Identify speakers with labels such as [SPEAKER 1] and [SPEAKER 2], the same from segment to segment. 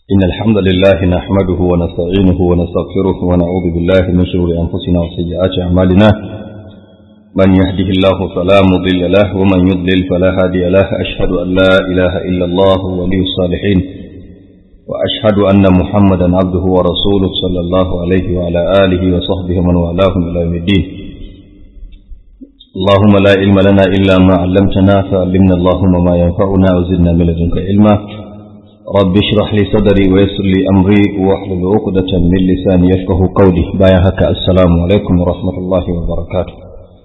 [SPEAKER 1] إن الحمد لله نحمده ونستعينه ونستغفره ونعوذ بالله من شرور أنفسنا وسيئات أعمالنا من يهده الله فلا مضل له ومن يضلل فلا هادي له أشهد أن لا إله إلا الله ولي الصالحين وأشهد أن محمدا عبده ورسوله صلى الله عليه وعلى آله وصحبه من والاهم إلى يوم الدين اللهم لا علم لنا إلا ما علمتنا فعلمنا اللهم ما ينفعنا وزدنا من لدنك علما رب اشرح لي صدري ويسر لي أمري واحلل عقدة من لساني يفقه قولي بايا هكا السلام عليكم ورحمة الله وبركاته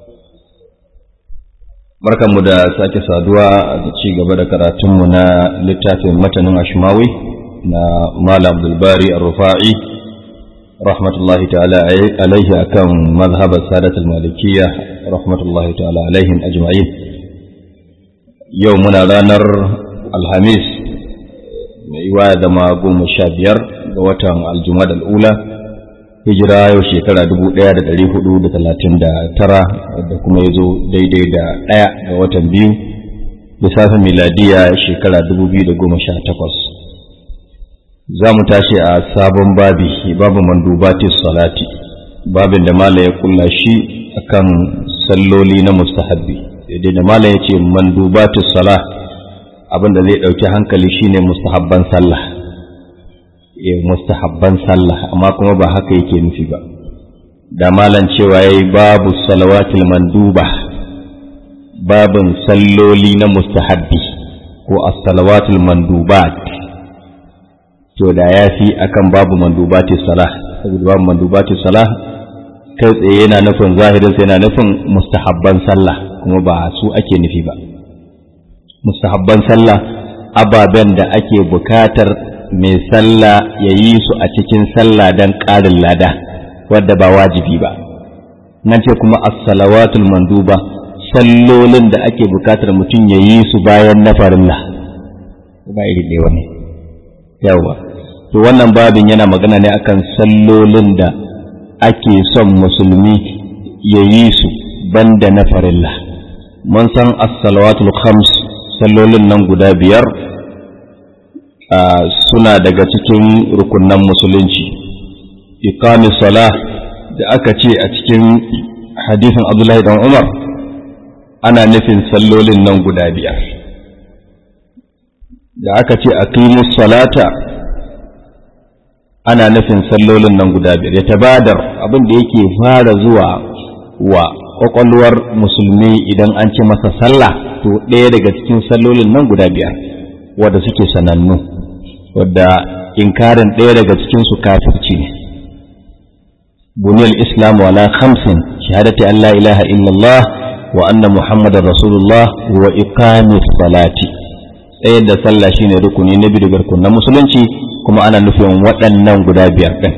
[SPEAKER 1] barkanmu da sake saduwa da ci gaba da karatunmu na littafin matanin ashmawi na Malam Abdulbari Ar-Rufa'i rahmatullahi ta'ala alaihi akan mazhabar sadatul malikiyya rahmatullahi ta'ala alaihim ajma'in yau muna ranar alhamis mai yiwa da ma goma sha biyar ga watan aljumad al'ula hijira yau shekara dubu ɗaya da ɗari hudu da talatin da tara da kuma ya zo daidai da ɗaya ga watan biyu lissafin miladiya shekara dubu biyu da goma sha takwas za mu tashi a sabon babi babu mandubatis salati babin da mala ya kulla shi akan salloli na mustahabbi daidai da mala ya ce mandubatis sala abin da zai ɗauki hankali shine mustahabban sallah e mustahabban sallah amma kuma ba haka yake nufi ba da malan cewa yayi babu salawatil manduba babin salloli na mustahabbi ko as-salawatul mandubat to da ya fi akan babu mandubati salah saboda babu mandubati salah kai tsaye yana nufin zahirin sai yana nufin mustahabban sallah kuma ba su ake nufi ba mustahabban sallah ababen da ake bukatar mai sallah ya yi su a cikin sallah don ƙarin lada wadda ba wajibi ba nan ce kuma as-salawatul manduba sallolin da ake bukatar mutum ya yi su bayan na farilla ba iri ne wani yawa to wannan babin yana magana ne akan sallolin da ake son musulmi ya yi su banda na farilla mun san as-salawatul khams sallolin nan guda biyar suna daga cikin rukunan musulunci iqamis salah da aka ce a cikin hadisin abdullahi dan umar ana nufin sallolin nan guda biyar da aka ce aqimus salata ana nufin sallolin nan guda biyar ya tabadar abin da yake fara zuwa wa kwakwalwar musulmi idan an ce masa sallah to ɗaya daga cikin sallolin nan guda biyar wadda suke sanannu wadda inkarin ɗaya daga cikin su kafirci ne buniyar islam wala khamsin shahadati an la ilaha illallah wa anna muhammadar rasulullah wa iqamis salati tsayar da sallah shine rukuni na biyu daga na musulunci kuma ana nufin waɗannan guda biyar ɗin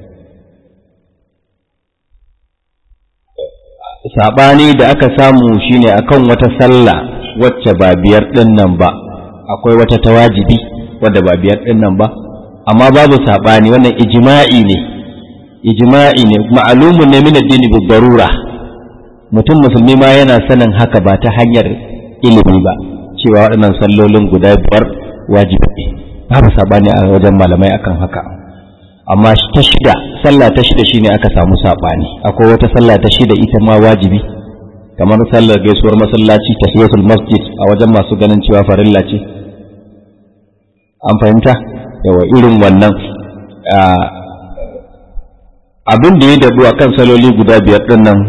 [SPEAKER 1] saɓani da aka samu shine akan wata sallah wacce ba biyar ɗin nan ba akwai wata ta wajibi wadda ba biyar ɗin nan ba amma babu saɓani wannan ijma'i ne ijma'i ne ma'alumun ne min addini bi darura mutum musulmi ma yana sanin haka ba ta hanyar ilimi ba cewa waɗannan sallolin guda biyar wajibi ne babu saɓani a wajen malamai akan haka amma ta shida sallah ta shida shine aka samu saɓani akwai wata sallah ta shida ita ma wajibi kamar sallar gaisuwar masallaci tahiyatul masjid a wajen masu ganin cewa farilla ce an fahimta yawa irin wannan abin da ya dabu a kan saloli guda biyar ɗin nan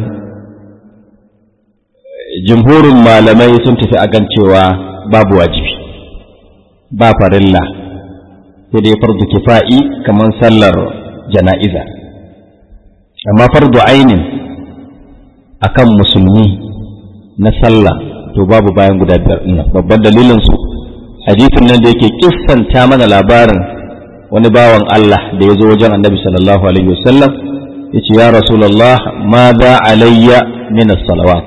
[SPEAKER 1] jimhurin malamai sun tafi a kan cewa babu wajibi ba farilla sai dai fardu kifa'i kamar sallar jana'iza amma fardu ainin akan musulmi na sallah to babu bayan guda biyar ɗin babban dalilin su hadisin nan da yake kissanta mana labarin wani bawan Allah da ya zo wajen annabi sallallahu alaihi wasallam ya ce ya rasulallah ma za alayya min salawat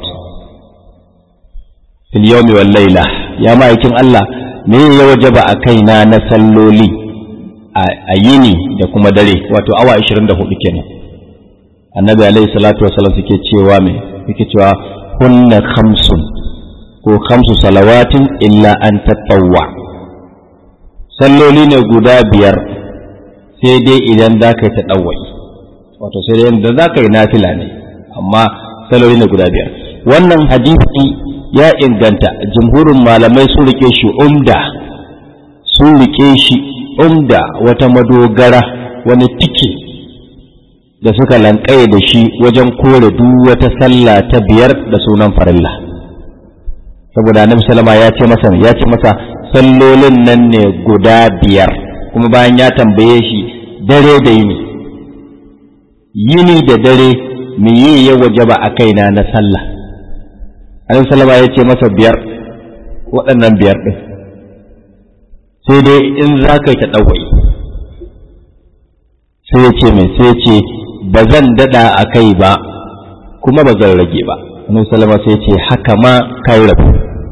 [SPEAKER 1] fil yawmi wal layla ya ma'aikin Allah me ya wajaba a kaina na salloli a yini da kuma dare wato awa 24 kenan annabi alaihi salatu wasallam suke cewa me yake cewa hunna khamsun ko khamsu salawatin illa an tattawwa salloli ne guda biyar sai dai idan za ka yi ta ɗauwai wato sai dai idan za ka yi nafila ne amma saloli ne guda biyar wannan hadisi ya inganta jumhurin malamai sun rike shi umda sun rike shi umda wata madogara wani tike da suka lankaye da shi wajen kore duk wata sallah ta biyar da sunan farilla saboda annabi sallama ya ce masa ya ce masa sallolin nan ne guda biyar kuma bayan ya tambaye shi dare da yini yini da dare me yi ya wajaba a kaina na sallah annabi sallama ya ce masa biyar waɗannan biyar ɗin sai dai in za ka yi ta ɗauwai sai ya ce mai sai ya ce ba zan daɗa a kai ba kuma ba zan rage ba annabi sallama sai ya ce haka ma kai rabu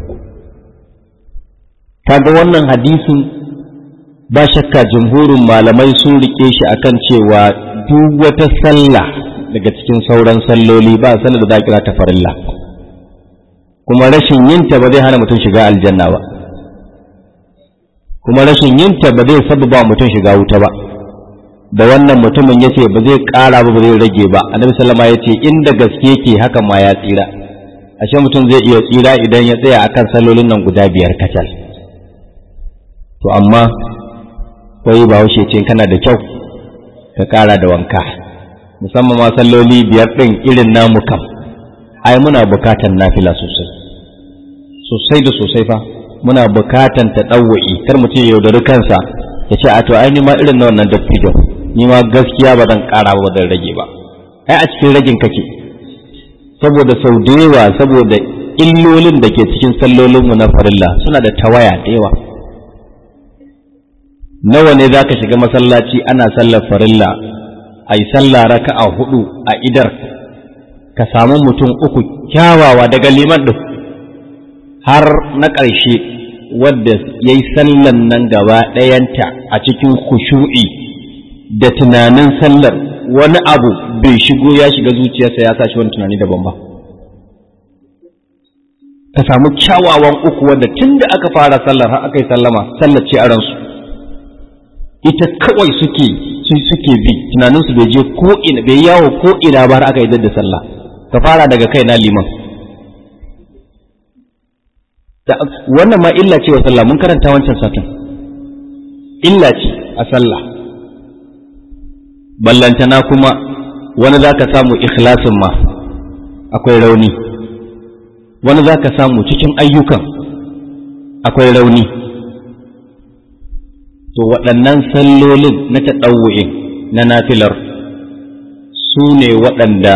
[SPEAKER 1] kaga wannan hadisin ba shakka jumhurin malamai sun rike shi akan cewa duk wata sallah daga cikin sauran salloli ba sallar da za kira ta farilla kuma rashin yinta ba zai hana mutum shiga aljanna ba kuma rashin yinta ba zai sababa mutum shiga wuta ba da wannan mutumin ya ce ba zai ƙara ba ba zai rage ba annabi sallama ya ce inda gaske yake haka ma ya tsira ashe mutum zai iya tsira idan ya tsaya akan sallolin nan guda biyar kacal to amma wai ba haushe ce kana da kyau ka ƙara da wanka musamman ma salloli biyar ɗin irin namu kam ai muna bukatan nafila sosai sosai da sosai fa muna bukatan ta ɗauwa'i kar mutum ya yaudari kansa ya ce a to ai ni ma irin na wannan dattijo ni ma gaskiya ba zan ƙara ba zan rage ba ai a cikin ragin kake saboda sau da yawa saboda illolin da ke cikin sallolinmu na farilla suna da tawaya da yawa nawa ne za ka shiga masallaci ana sallar farilla a yi sallah raka'a hudu a idar ka samu mutum uku kyawawa daga liman ɗin har na ƙarshe wadda ya yi sallan nan gaba ɗayanta a cikin khushu'i da tunanin sallar wani abu bai shigo ya shiga zuciyarsa ya sa shi wani tunani daban ba ka samu kyawawan uku wadda tun da aka fara sallar har aka yi sallama sallar ce a ransu ita kawai suke su suke bi tunaninsu bai je ko ina bai yawo ko ina ba har aka yi da sallah ka fara daga kai na liman wannan ma illa ce wa sallah mun karanta wancan satin illa ce a sallah ballantana kuma wani za ka samu ikhlasin ma akwai rauni wani za ka samu cikin ayyukan akwai rauni to waɗannan sallolin na taɗawu'in na nafilar su ne waɗanda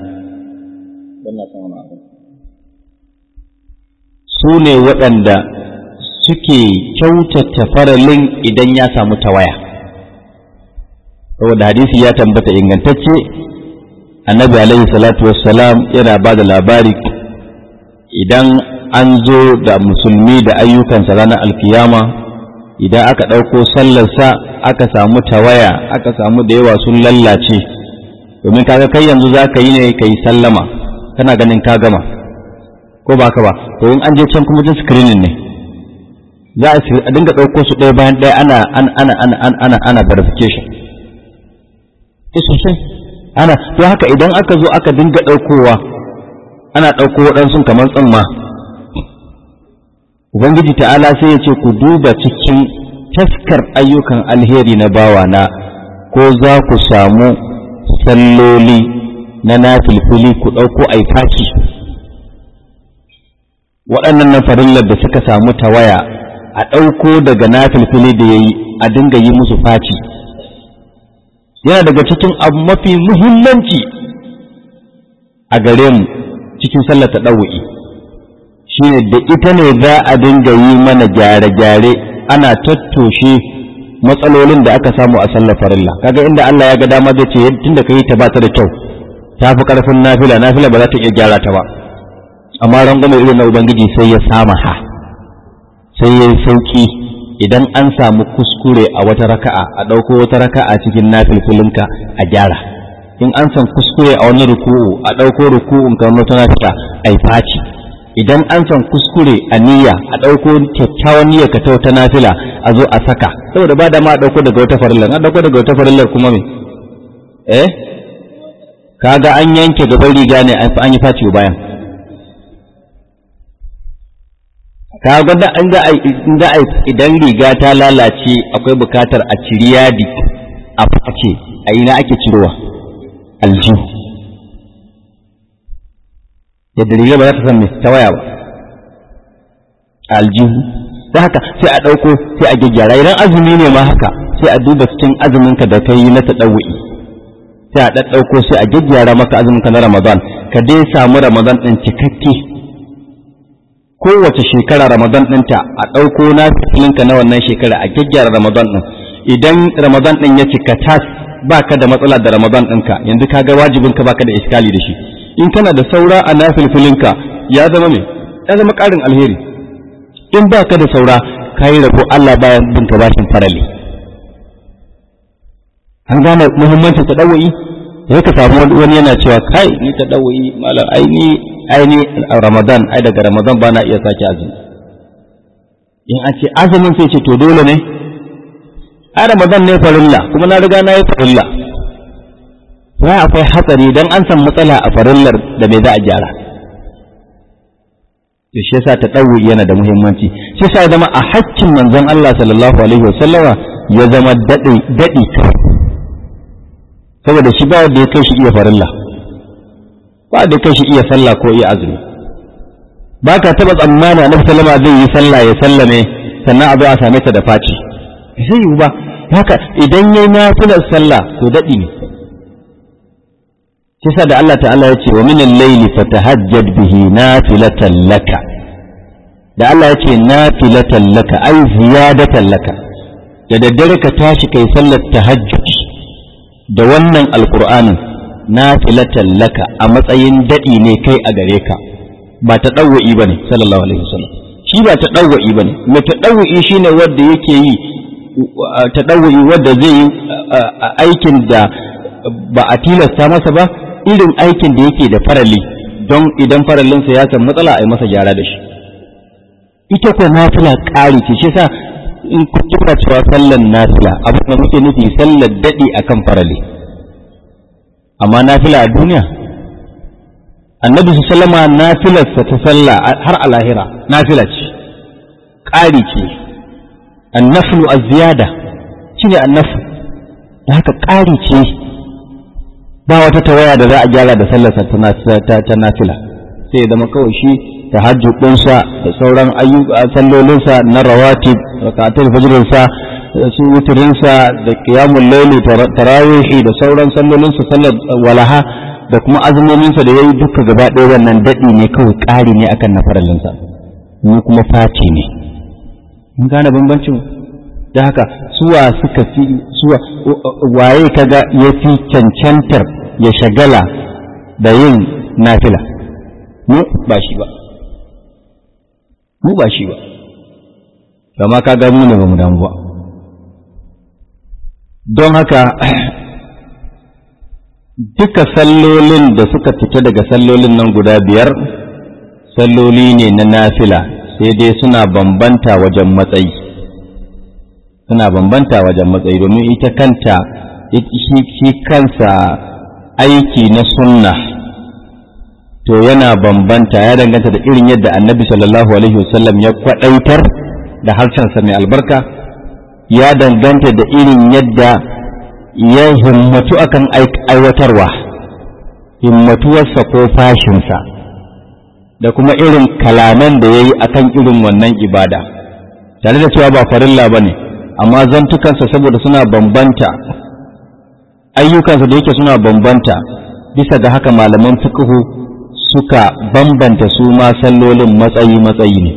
[SPEAKER 1] su ne waɗanda suke kyautata faralin idan ya samu tawaya saboda hadisi ya tambata ingantacce annabi alaihi salatu wassalam yana ba da labari idan an zo da musulmi da ayyukansa ranar alkiyama idan aka ɗauko sallarsa aka samu tawaya aka samu da yawa sun lallace domin kaga kai yanzu za ka yi ne ka yi sallama kana ganin ka gama ko ba ka ba to in an je can kuma jin screening ne za a dinga ɗauko su ɗaya bayan ɗaya ana ana ana ana ana ana verification eh sosai ana to haka idan aka zo aka dinga ɗaukowa ana ɗauko waɗansu kamar tsamma Ubangiji ta'ala sai ya ce ku duba cikin taskar ayyukan alheri na bawana ko za ku samu salloli na nafilfili ku ɗauko aifaki waɗannan na farillar da suka samu tawaya a ɗauko daga nafilfili da ya yi a dinga yi musu faci yana daga cikin abu mafi muhimmanci a gare mu cikin sallar ta ɗau'i shine da ita ne za a dinga yi mana gyare-gyare ana tattoshe matsalolin da aka samu a sallar farilla kaga inda Allah ya ga dama zai ce tunda ka yi ta ba ta da kyau ta fi karfin nafila nafila ba za ta iya gyara ta ba amma rangwame irin na ubangiji sai ya samaha sai ya sauki idan an samu kuskure a wata raka'a a ɗauko wata raka'a cikin nafilfilinka a gyara in an san kuskure a wani ruku'u a ɗauko ruku'un ka wata nafila a yi faci idan an san kuskure a niyya a ɗauko kyakkyawan niyyar ka ta wata nafila a zo a saka saboda ba da ma a ɗauko daga wata farillar a ɗauko daga wata farillar kuma me eh kaga an yanke gaban riga ne an yi faci bayan ka ga da an ga da idan riga ta lalace akwai bukatar a ciri yadi a face a ina ake cirowa aljihu yadda riga ba za ta san me ta waya ba aljihu da haka sai a ɗauko sai a gyaggyara idan azumi ne ma haka sai a duba cikin azuminka da ka yi na taɗawu'i sai a ɗaɗɗauko sai a gyaggyara maka azuminka na ramadan ka dai samu ramadan ɗin cikakke kowace shekara ramadan ɗinta a ɗauko na filinka na wannan shekara a gyaggyara ramadan ɗin idan ramadan ɗin ya cika tas baka da matsala da ramadan ɗinka yanzu ka ga wajibinka baka da iskali da shi in kana da saura a nafilfilinka ya zama me ya zama ƙarin alheri in baka da saura ka yi rabo Allah bayan binka bashin farali an gane muhimmancin taɗawa'i sai ka samu wani yana cewa kai ni taɗawa'i malam ai ni ai ni ramadan ai daga ramadan ba na iya sake azumi in an ce azumin sai ce to dole ne ai ramadan ne farilla kuma na riga na yi farilla ya akwai hatsari don an san matsala a farillar da bai za a gyara to shi yasa tadawu yana da muhimmanci shi yasa zama a haccin manzon Allah sallallahu alaihi wasallama ya zama dadi dadi saboda shi ba wanda ya kai shi iya farilla ba da kai shi iya sallah ko iya azumi ba ka taba tsammani annabi sallama zai yi sallah ya sallame sannan a zo a same ta da faci zai yiwu ba haka idan yayi nafilar sallah to dadi ne kisa da Allah ta'ala ya ce wa min al-layli fatahajjad bihi nafilatan laka da Allah ya ce nafilatan laka ai ziyadatan laka da daddare ka tashi kai sallar tahajjud da wannan alqur'anin nafilatan laka a matsayin dadi ne kai a gare ka ba ta dawwa'i bane sallallahu alaihi wasallam shi ba ta dawwa'i bane mai ta dawwa'i shine wanda yake yi ta dawwa'i wanda zai yi aikin da ba a tilasta masa ba irin aikin da yake da farali don idan faralinsa ya san matsala a yi masa gyara da shi ita ko nafila ƙari ce shi sa in ku kira cewa sallan nafila abin da muke nufi sallar daɗi akan farali amma nafila a duniya annabi su sallama nafilarsa ta sallah har a lahira nafila ce ƙari ce annaflu az-ziyada shine annafu da haka ƙari ce ba wata tawaya da za a gyara da sallarsa ta nafila sai zama kawai shi ta ɗinsa da sauran ayyuka sallolinsa na rawatib rakatul fajrinsa su wutirinsa da qiyamul layli tarawihi da sauran sallolinsa sallar walaha da kuma azumominsa da yayi duka gaba ɗaya wannan daɗi ne kawai ƙari ne akan na faralinsa mu kuma fati ne mun gane bambancin da haka suwa suka fi suwa waye kaga ya fi cancantar ya shagala da yin nafila mu ba shi ba mu ba shi ba kama kaga mu ne ba mu damu ba don haka duka sallolin da suka fita daga sallolin nan guda biyar salloli ne na nafila sai dai suna bambanta wajen matsayi suna bambanta wajen matsayi domin ita kanta shi kansa aiki na sunna to yana bambanta ya danganta da irin yadda annabi sallallahu alaihi wasallam ya kwadaitar da harshensa mai albarka ya danganta da irin yadda ya himmatu akan aiwatarwa himmatuwarsa ko fashinsa da kuma irin kalaman da ya yi akan irin wannan ibada tare da cewa ba farilla ba ne amma zantukansa saboda suna bambanta ayyukansa da yake suna bambanta bisa ga haka malaman fiqhu suka bambanta su ma sallolin matsayi-matsayi ne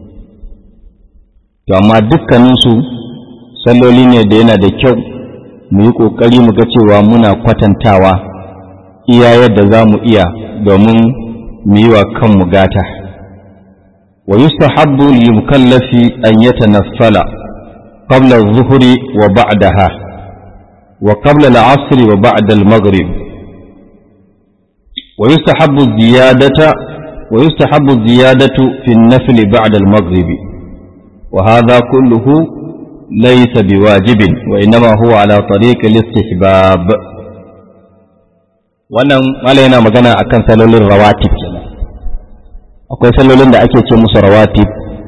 [SPEAKER 1] to amma dukkaninsu salloli ne da yana da kyau mu yi ƙoƙari mu ga cewa muna kwatantawa iya yadda za mu iya domin mu yi wa kanmu gata wa yustahabbu lil mukallafi an yatanaffala qabla adh-dhuhri wa ba'daha wa qabla al-'asr wa ba'da al-maghrib wa yustahabbu ziyadata ويستحب الزيادة في النفل بعد المغرب وهذا كله ليس بواجب وإنما هو على طريق الاستحباب wannan mala yana magana akan salolin rawatib kenan akwai salolin da ake ce musu rawatib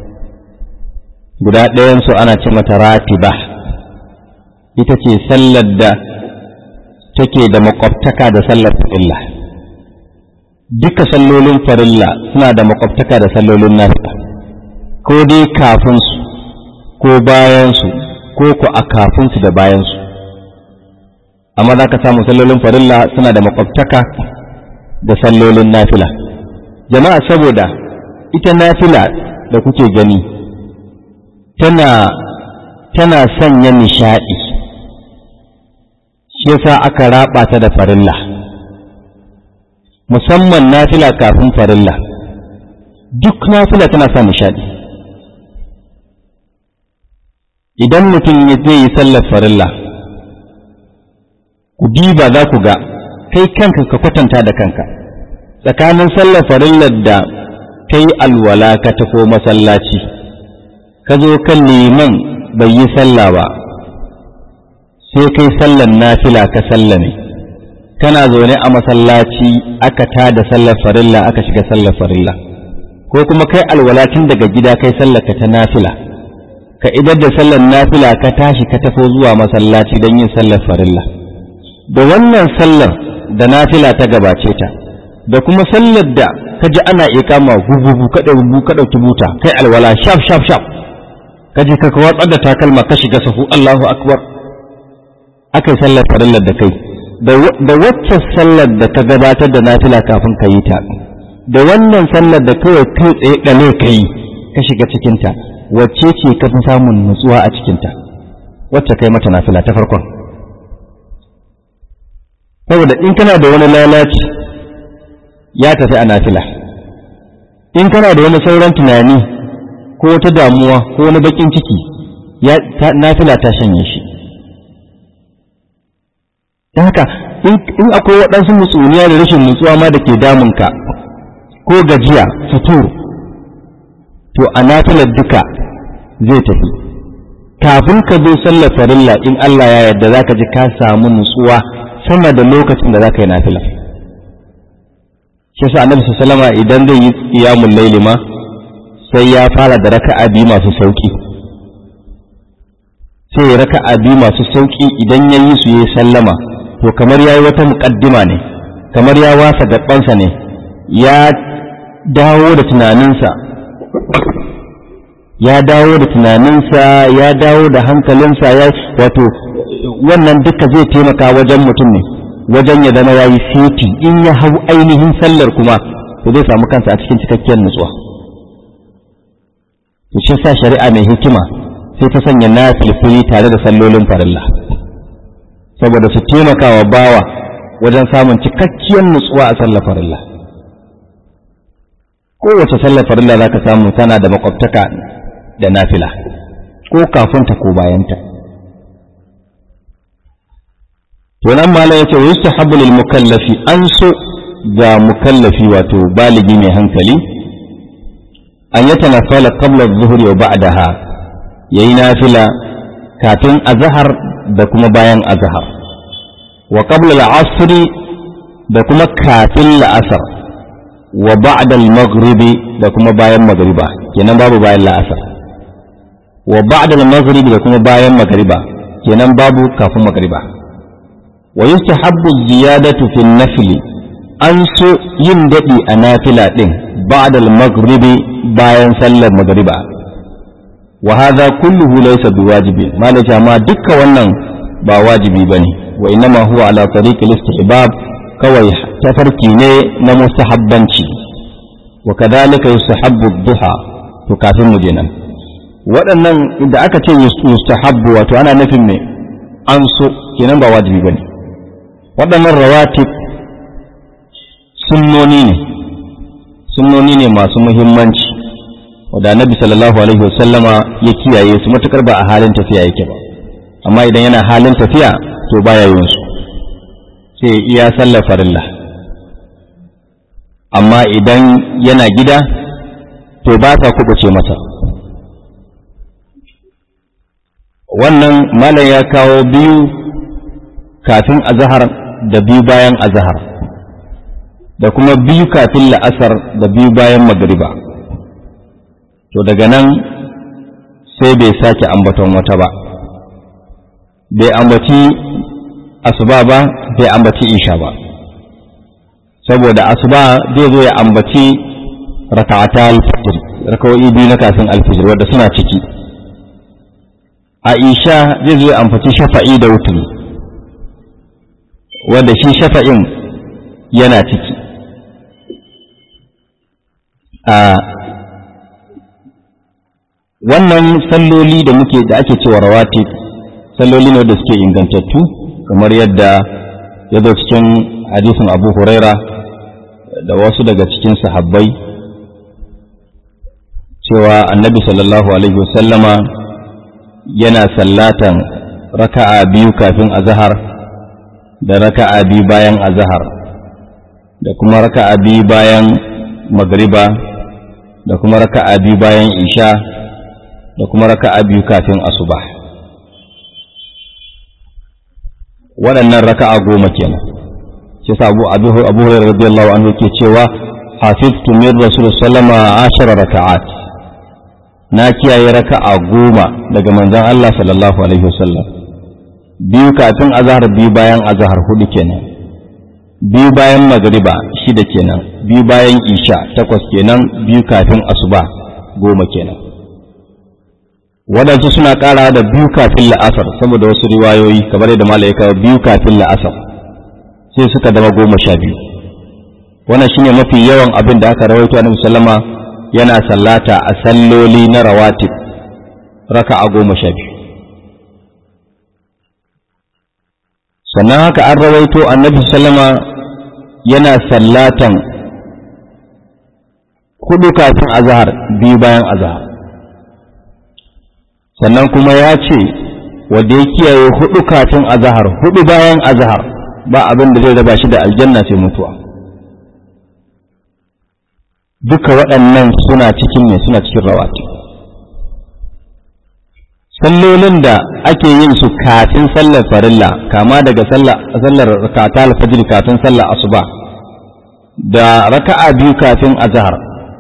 [SPEAKER 1] guda ɗayansu ana ce mata ratiba ita ce sallar da take da makwabtaka da sallar farilla duka sallolin farilla suna da makwabtaka da sallolin nafila ko dai kafin su ko bayan su ko ku a kafin su da bayan su amma za ka samu sallolin farilla suna da makwabtaka da sallolin nafila jama'a saboda ita nafila da kuke gani tana tana sanya nishaɗi shi yasa aka raba ta da farilla musamman nafila kafin farilla duk nafila tana sa nishaɗi idan mutum ya zai yi sallar farilla ku diba za ku ga kai kanka ka kwatanta da kanka tsakanin sallar farillar da kai alwala ka tafi masallaci ka zo kan liman bai yi sallah ba sai kai sallar nafila ka sallame kana zaune a masallaci aka tada sallar farilla aka shiga sallar farilla ko kuma kai alwala tun daga gida kai sallar ka ta nafila ka idar da sallar nafila ka tashi ka tafi zuwa masallaci don yin sallar farilla da wannan sallar da nafila ta gabace ta da kuma sallar da ka ji ana ikama gugugu ka ɗauki ka ɗauki buta kai alwala shaf shaf shaf ka je ka watsar da takalma ka shiga sahu Allahu akbar aka yi sallar farillar da kai da wacce sallar da ka gabatar da nafila kafin ka yi ta da wannan sallar da kawai kai tsaye ɗale ka yi ka shiga cikinta wacce ce ka fi samun nutsuwa a cikinta wacce kai mata nafila ta farkon saboda in kana da wani lalaci ya tafi a nafila in kana da wani sauran tunani ko wata damuwa ko wani bakin ciki ya nafila ta shanye shi don haka in akwai waɗansu mutsuniya da rashin nutsuwa ma da ke damunka ko gajiya fitur to a nafilar duka zai tafi kafin ka zo sallar farilla in Allah ya yarda za ka ji ka samu nutsuwa sama da lokacin da za ka yi nafila shi sa annabi sallama idan zai yi qiyamul layli ma sai ya fara da raka'a biyu masu sauki sai ya raka'a biyu masu sauki idan ya yi su yayi sallama to kamar ya yi wata muƙaddima ne kamar ya wasa gabansa ne ya dawo da tunaninsa ya dawo da tunaninsa ya dawo da hankalinsa ya wato wannan duka zai taimaka wajen mutum ne wajen ya zama ya yi seti in ya hau ainihin sallar kuma to zai samu kansa a cikin cikakkiyar nutsuwa to shi sa shari'a mai hikima sai ta sanya na filfili tare da sallolin farilla saboda su taimaka wa bawa wajen samun cikakkiyar nutsuwa a sallar farilla kowace sallar farilla za ka samu tana da makwabtaka da nafila ko kafinta ko bayanta to nan malam yace wa yustahabbu lil mukallafi an so ga mukallafi wato baligi mai hankali an yata nafala qabla adh-dhuhri wa ba'daha yayi nafila kafin azhar da kuma bayan azhar wa qabla al-'asr da kuma kafin la'asar wa ba'da al-maghribi da kuma bayan magriba kenan babu bayan la'asar wa ba'da al-maghribi da kuma bayan magriba kenan babu kafin magriba wa yustahabbu ziyadatu fi nafli an so yin dadi a nafila din ba'da al-maghribi bayan sallar magriba wa hadha kulluhu laysa biwajibi malaka ma dukkan wannan ba wajibi bane wa innama huwa ala tariq al-istihbab kawai tafarki ne na mustahabbanci wa kadhalika yustahabbu ad-duha to kafin mu je nan waɗannan da aka ce yustahabbu wato ana nufin me an so kenan ba wajibi bane waɗannan rawatib sunnoni ne sunnoni ne masu muhimmanci wadda annabi sallallahu alaihi wasallama ya kiyaye su matukar ba a halin tafiya yake ba amma idan yana halin tafiya to baya yin su sai iya sallar farilla amma idan yana gida to ba ta kubuce masa wannan malam ya kawo biyu kafin azahar da biyu bayan azahar da kuma biyu kafin la'asar da biyu bayan magriba to daga nan sai bai sake ambaton wata ba bai ambaci asuba ba bai ambaci isha ba saboda asuba zai zo ya ambaci raka'ata al-fajr raka'o'i biyu na kafin al-fajr wanda suna ciki a isha zai zo ya ambaci shafa'i da wutri wanda shi shafa'in yana ciki a wannan salloli da muke da ake cewa rawatib salloli ne da suke ingantattu kamar yadda ya zo cikin hadisin abu huraira da wasu daga cikin sahabbai cewa annabi sallallahu alaihi wasallama yana sallatan raka'a biyu kafin azahar da raka'a biyu bayan azahar da kuma raka'a biyu bayan magriba da kuma raka'a biyu bayan isha da kuma raka'a biyu kafin asuba waɗannan raka'a goma kenan shi sa abu abu abu hurairah radiyallahu anhu yake cewa hafiztu min rasul sallama ashara raka'at na kiyaye raka'a goma daga manzon Allah sallallahu alaihi wasallam biyu kafin azhar biyu bayan azhar hudu kenan biyu bayan magriba shida kenan biyu bayan isha takwas kenan biyu kafin asuba goma kenan waɗansu suna ƙara da biyu kafin la'asar saboda wasu riwayoyi kamar yadda mala'ika biyu kafin la'asar sai suka zama goma sha biyu wannan shine mafi yawan abin da aka rawaito annabi sallama yana sallata a salloli na rawatib raka'a goma sha biyu sannan haka an rawaito annabi sallama yana sallatan hudu kafin azahar biyu bayan azahar sannan kuma ya ce wanda ya kiyaye hudu kafin azahar hudu bayan azahar ba abin da zai raba shi da aljanna sai mutuwa duka waɗannan suna cikin ne suna cikin rawati sallolin da ake yin su kafin sallar farilla kama daga sallar rakata alfajir kafin sallar asuba da raka'a biyu kafin azahar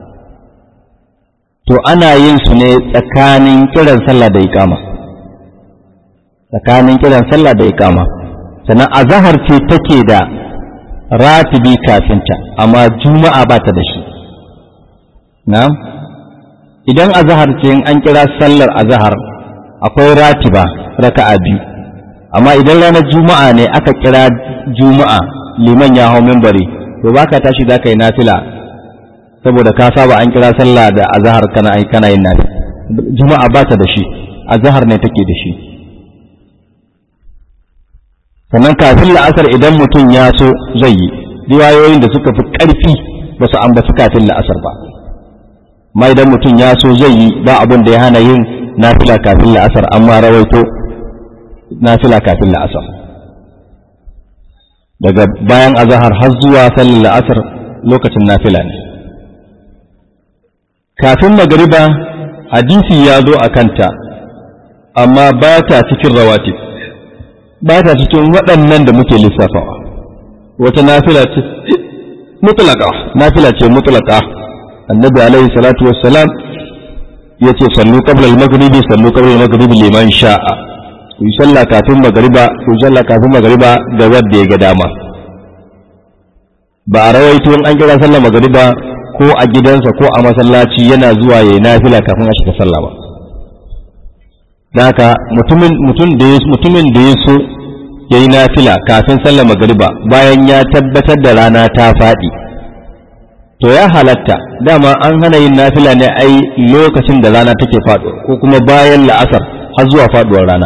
[SPEAKER 1] to ana yin su ne tsakanin kiran sallah da iqama tsakanin kiran sallah da iqama sannan azahar ce take da ratibi kafinta amma juma'a ba ta da shi na'am idan azahar ce in an kira sallar azahar akwai ratiba raka'a biyu amma idan ranar juma'a ne aka kira juma'a liman ya hau mimbari to baka tashi za ka yi nafila saboda ka saba an kira sallah da azahar kana kana yin nafi juma'a ba ta da shi azahar ne take da shi sannan kafin la'asar idan mutum ya so zai yi riwayoyin da suka fi ƙarfi ba su ambaci kafin la'asar ba ma idan mutum ya so zai yi ba abin da ya hana yin nafila kafin la'asar amma rawaito nafila kafin la'asar daga bayan azahar har zuwa sallar la'asar lokacin nafila ne kafin magariba hadisi ya zo a kanta amma ba ta cikin rawatib ba ta cikin waɗannan da muke lissafawa wata nafila ce mutlaka nafila ce mutlaka annabi alaihi salatu wassalam ya ce sallu qabla al-maghribi sallu qabla al-maghribi liman sha'a ku yi sallah kafin magariba ku yi sallah kafin magariba ga wanda ya ga dama ba a rawaito in an kira sallah magariba ko a gidansa ko a masallaci yana zuwa yayi nafila kafin a shiga sallah ba haka mutumin mutum da ya mutumin da ya so yayi nafila kafin sallah magariba bayan ya tabbatar da rana ta faɗi to ya halatta dama an hana yin nafila ne ai lokacin da rana take faɗo ko kuma bayan la'asar har zuwa faɗuwar rana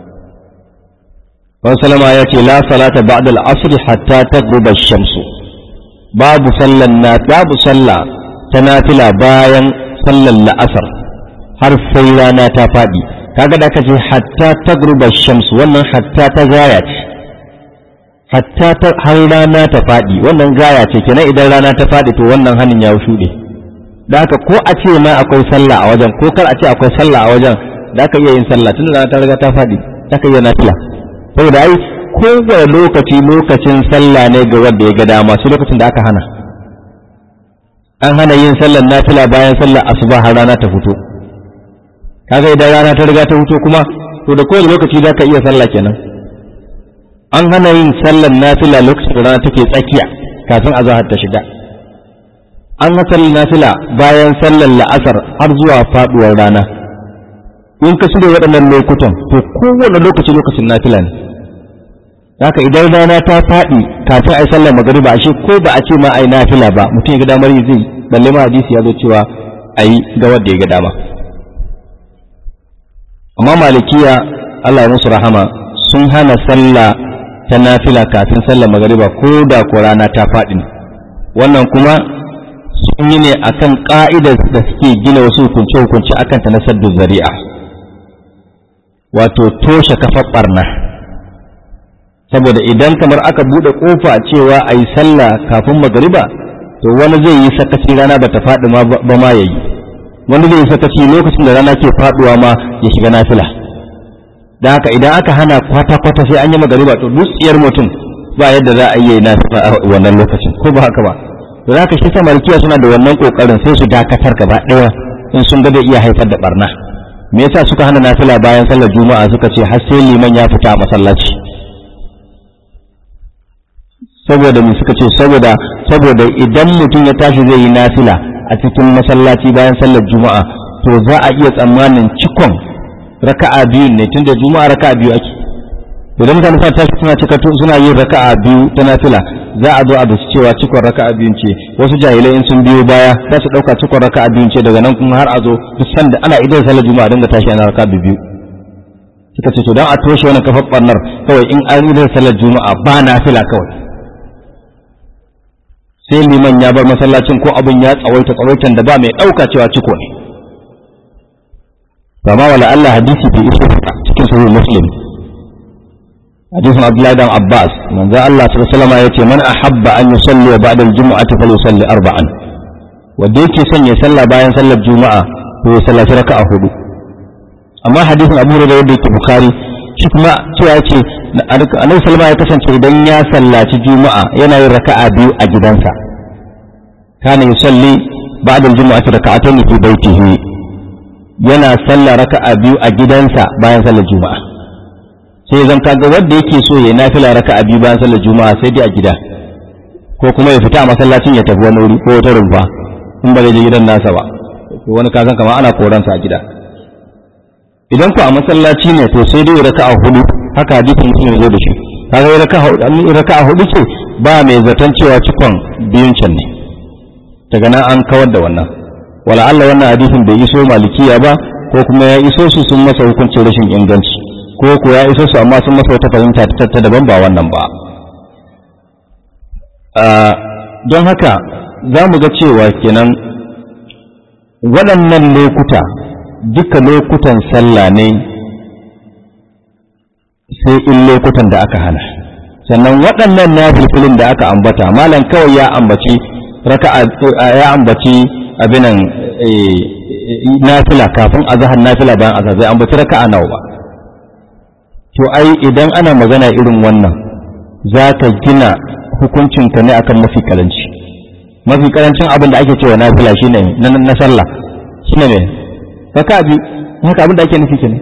[SPEAKER 1] Wani salama ya ce la salata ba'da al-asr hatta taghruba ash-shamsu babu sallan na babu sallah ta nafila bayan sallan la'asar har sai rana ta faɗi kaga da kace hatta taghruba ash-shamsu wannan hatta ta gaya ce hatta har rana ta faɗi wannan gaya ce kenan idan rana ta faɗi to wannan hannun ya shuɗe da haka ko a ce ma akwai sallah a wajen ko kar a ce akwai sallah a wajen da aka iya yin sallah tun da ta riga ta faɗi za ka iya nafila saboda ai kowane lokaci lokacin sallah ne ga wanda ya ga dama su lokacin da aka hana an hana yin sallar nafila bayan sallar asuba har rana ta fito kaga idan rana ta riga ta fito kuma to da kowane lokaci za ka iya sallah kenan an hana yin sallar nafila lokacin da rana take tsakiya kafin azahar ta shiga an ga sallar nafila bayan sallar la'asar har zuwa faduwar rana in ka shirya waɗannan lokutan to kowane lokaci lokacin nafila ne haka idan rana ta faɗi kafin a yi sallar magariba ashe ko ba a ce ma a yi nafila ba mutum ya ga damar yi zai balle ma hadisi ya zo cewa a yi ga wanda ya ga dama amma malikiya Allah ya musu rahama sun hana sallah ta nafila kafin sallar magariba ko da ko rana ta faɗi wannan kuma sun yi ne akan ka'idar da suke gina wasu hukunce-hukunce akan ta na saddu zari'a wato toshe kafar barna saboda idan kamar aka buɗe ƙofa cewa a yi sallah kafin magariba to wani zai yi sakaci rana ba ta faɗi ba ma ya yi wani zai yi sakaci lokacin da rana ke faɗuwa ma ya shiga nafila da haka idan aka hana kwata-kwata sai an yi magariba to dutsiyar mutum ba yadda za a yi nafila a wannan lokacin ko ba haka ba to za ka shi samarikiya suna da wannan kokarin sai su dakatar gaba ɗaya in sun ga iya haifar da barna me yasa suka hana nafila bayan sallar juma'a suka ce har sai liman ya fita a masallaci saboda me suka ce saboda saboda idan mutum ya tashi zai yi nafila a cikin masallaci bayan sallar juma'a to za a iya tsammanin cikon raka'a biyu ne tunda juma'a raka'a biyu ake idan mutane sa tashi suna cika suna yin raka'a biyu ta nafila za a zo a dace cewa cikon raka'a biyun ce wasu jahilai in sun biyo baya za su dauka cikon raka'a biyun ce daga nan kuma har a zo duk sanda ana idan sallar juma'a dinga tashi ana raka'a biyu suka ce to dan a toshe wannan kafar barnar kawai in an idan sallar juma'a ba nafila kawai sai liman ya bar masallacin ko abin ya tsawaita tsawaitan da ba mai ɗauka cewa ciko ne ba ma wala Allah hadisi bai iso cikin sahih muslim hadisin abdullahi dan abbas manzo Allah sallallahu alaihi wasallam yace man ahabba an yusalli ba'da al-jum'ati falyusalli arba'an wanda yake son ya salla bayan sallar juma'a to ya sallaci raka'a hudu amma hadisin abu hurairah da yake bukhari shi kuma cewa ce annabi sallallahu ya kasance idan ya sallaci juma'a yana yin raka'a biyu a gidansa kana yusalli ba'da al-jum'ati raka'atayn fi baitihi yana sallah raka'a biyu a gidansa bayan sallar juma'a sai zan kaga wanda yake so ya nafila raka'a biyu bayan sallar juma'a sai dai a gida ko kuma ya fita a masallacin ya tafi wani wuri ko wata rumfa in ba zai je gidan nasa ba wani kasan kamar ana koransa a gida idan ku a masallaci ne to sai dai raka'a hudu haka hadisin mutum ya zo da shi kaga raka'a hudu raka'a hudu ce ba mai zaton cewa cikon biyun can ne daga nan an kawar da wannan wala Allah wannan hadisin bai iso malikiya ba ko kuma ya iso su sun masa hukuncin rashin inganci ko ko ya iso su amma sun masa wata fahimta ta daban ba wannan ba don haka za mu ga cewa kenan waɗannan lokuta duka lokutan sallah ne sai in lokutan da aka hana sannan waɗannan nafilfilin da aka ambata malam kawai ya ambaci raka'a ya ambaci abinan nafila kafin azhar nafila bayan azhar bai ambaci raka'a nawa ba to ai idan ana magana irin wannan za ka gina hukuncinka ne akan mafi karanci mafi karancin abin da ake cewa nafila shine na sallah shine ne raka biyu haka abin da ake nufi kenan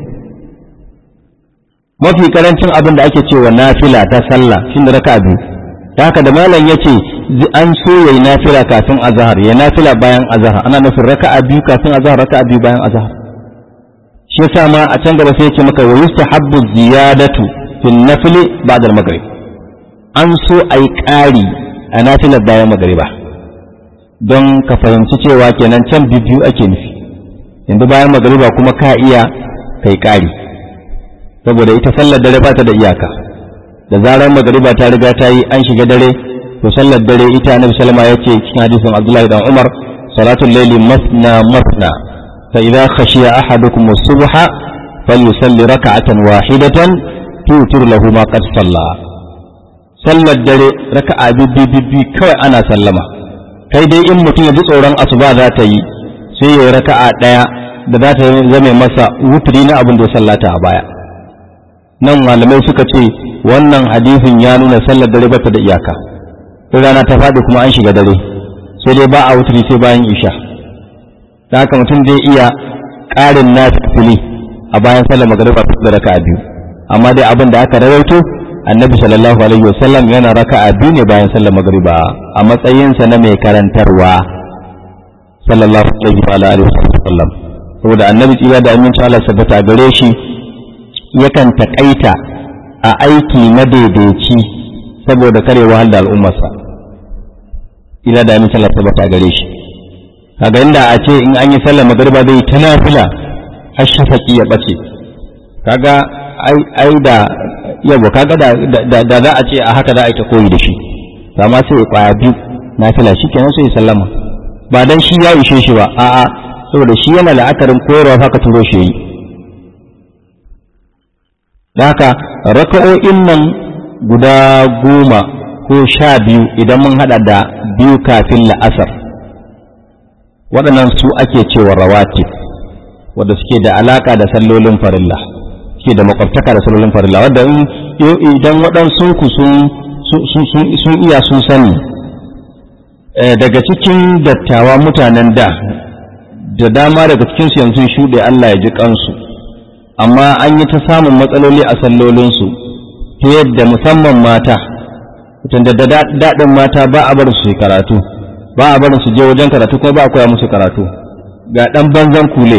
[SPEAKER 1] mafi karancin abin da ake cewa nafila ta sallah shine raka biyu da haka da malam yace an so yayi nafila kafin azhar ya nafila bayan azhar ana nufin raka'a biyu kafin azhar raka'a biyu bayan azhar shi yasa ma a can gaba sai yace maka wa yustahabbu ziyadatu fil nafli ba'da al-maghrib an so ayi ƙari a nafilar bayan magriba don ka fahimci cewa kenan can biyu ake nufi yanzu bayan magariba kuma ka iya kai ƙari saboda ita sallar dare ba ta da iyaka da zarar magariba ta riga ta yi an shiga dare to sallar dare ita annabi sallama ya ce cikin hadisin abdullahi dan umar salatul layli masna masna fa idza khashiya ahadukum as-subha falyusalli rak'atan wahidatan tutir lahu ma qad salla sallar dare raka'a bibbi kawai ana sallama kai dai in mutum ya ji tsoron asuba za ta yi sai ya yi raka'a ɗaya da za ta zame masa wuturi na abin da ya sallata a baya nan malamai suka ce wannan hadisin ya nuna sallar dare bata da iyaka sai rana ta faɗi kuma an shiga dare sai dai ba a wuturi sai bayan isha da haka mutum zai iya ƙarin na fili a bayan sallar magariba da raka'a biyu amma dai abin da aka rawaito annabi sallallahu alaihi wasallam yana raka'a biyu ne bayan sallar magariba a matsayinsa na mai karantarwa sallallahu alaihi wasallam saboda annabi tsira da aminci Allah sabbata gare shi yakan takaita a aiki madaidaici saboda kare wahal da al'ummarsa ila da aminci Allah sabbata gare shi kaga inda a ce in an yi sallar magariba zai ta nafila har shafaki ya bace kaga ai da yabo kaga da da za a ce a haka za a yi ta koyi da shi amma sai ya kwaya biyu nafila shi kenan sai ya sallama ba dan shi ya ishe shi ba a'a saboda shi yana la'akarin koyarwa haka turo shi yi da haka raka'o'in nan guda goma ko sha biyu idan mun hada da biyu kafin la'asar waɗannan su ake cewa rawatib wadda suke da alaka da sallolin farilla suke da makwabtaka da sallolin farilla wadda idan waɗansu ku sun iya sun sani daga cikin dattawa mutanen da da dama daga cikinsu yanzu shuɗe Allah ya ji kansu amma an yi ta samun matsaloli a sallolinsu ta yadda musamman mata tunda da daɗin mata ba a bar su karatu ba a barin su je wajen karatu kuma ba a koya musu karatu ga ɗan banzan kule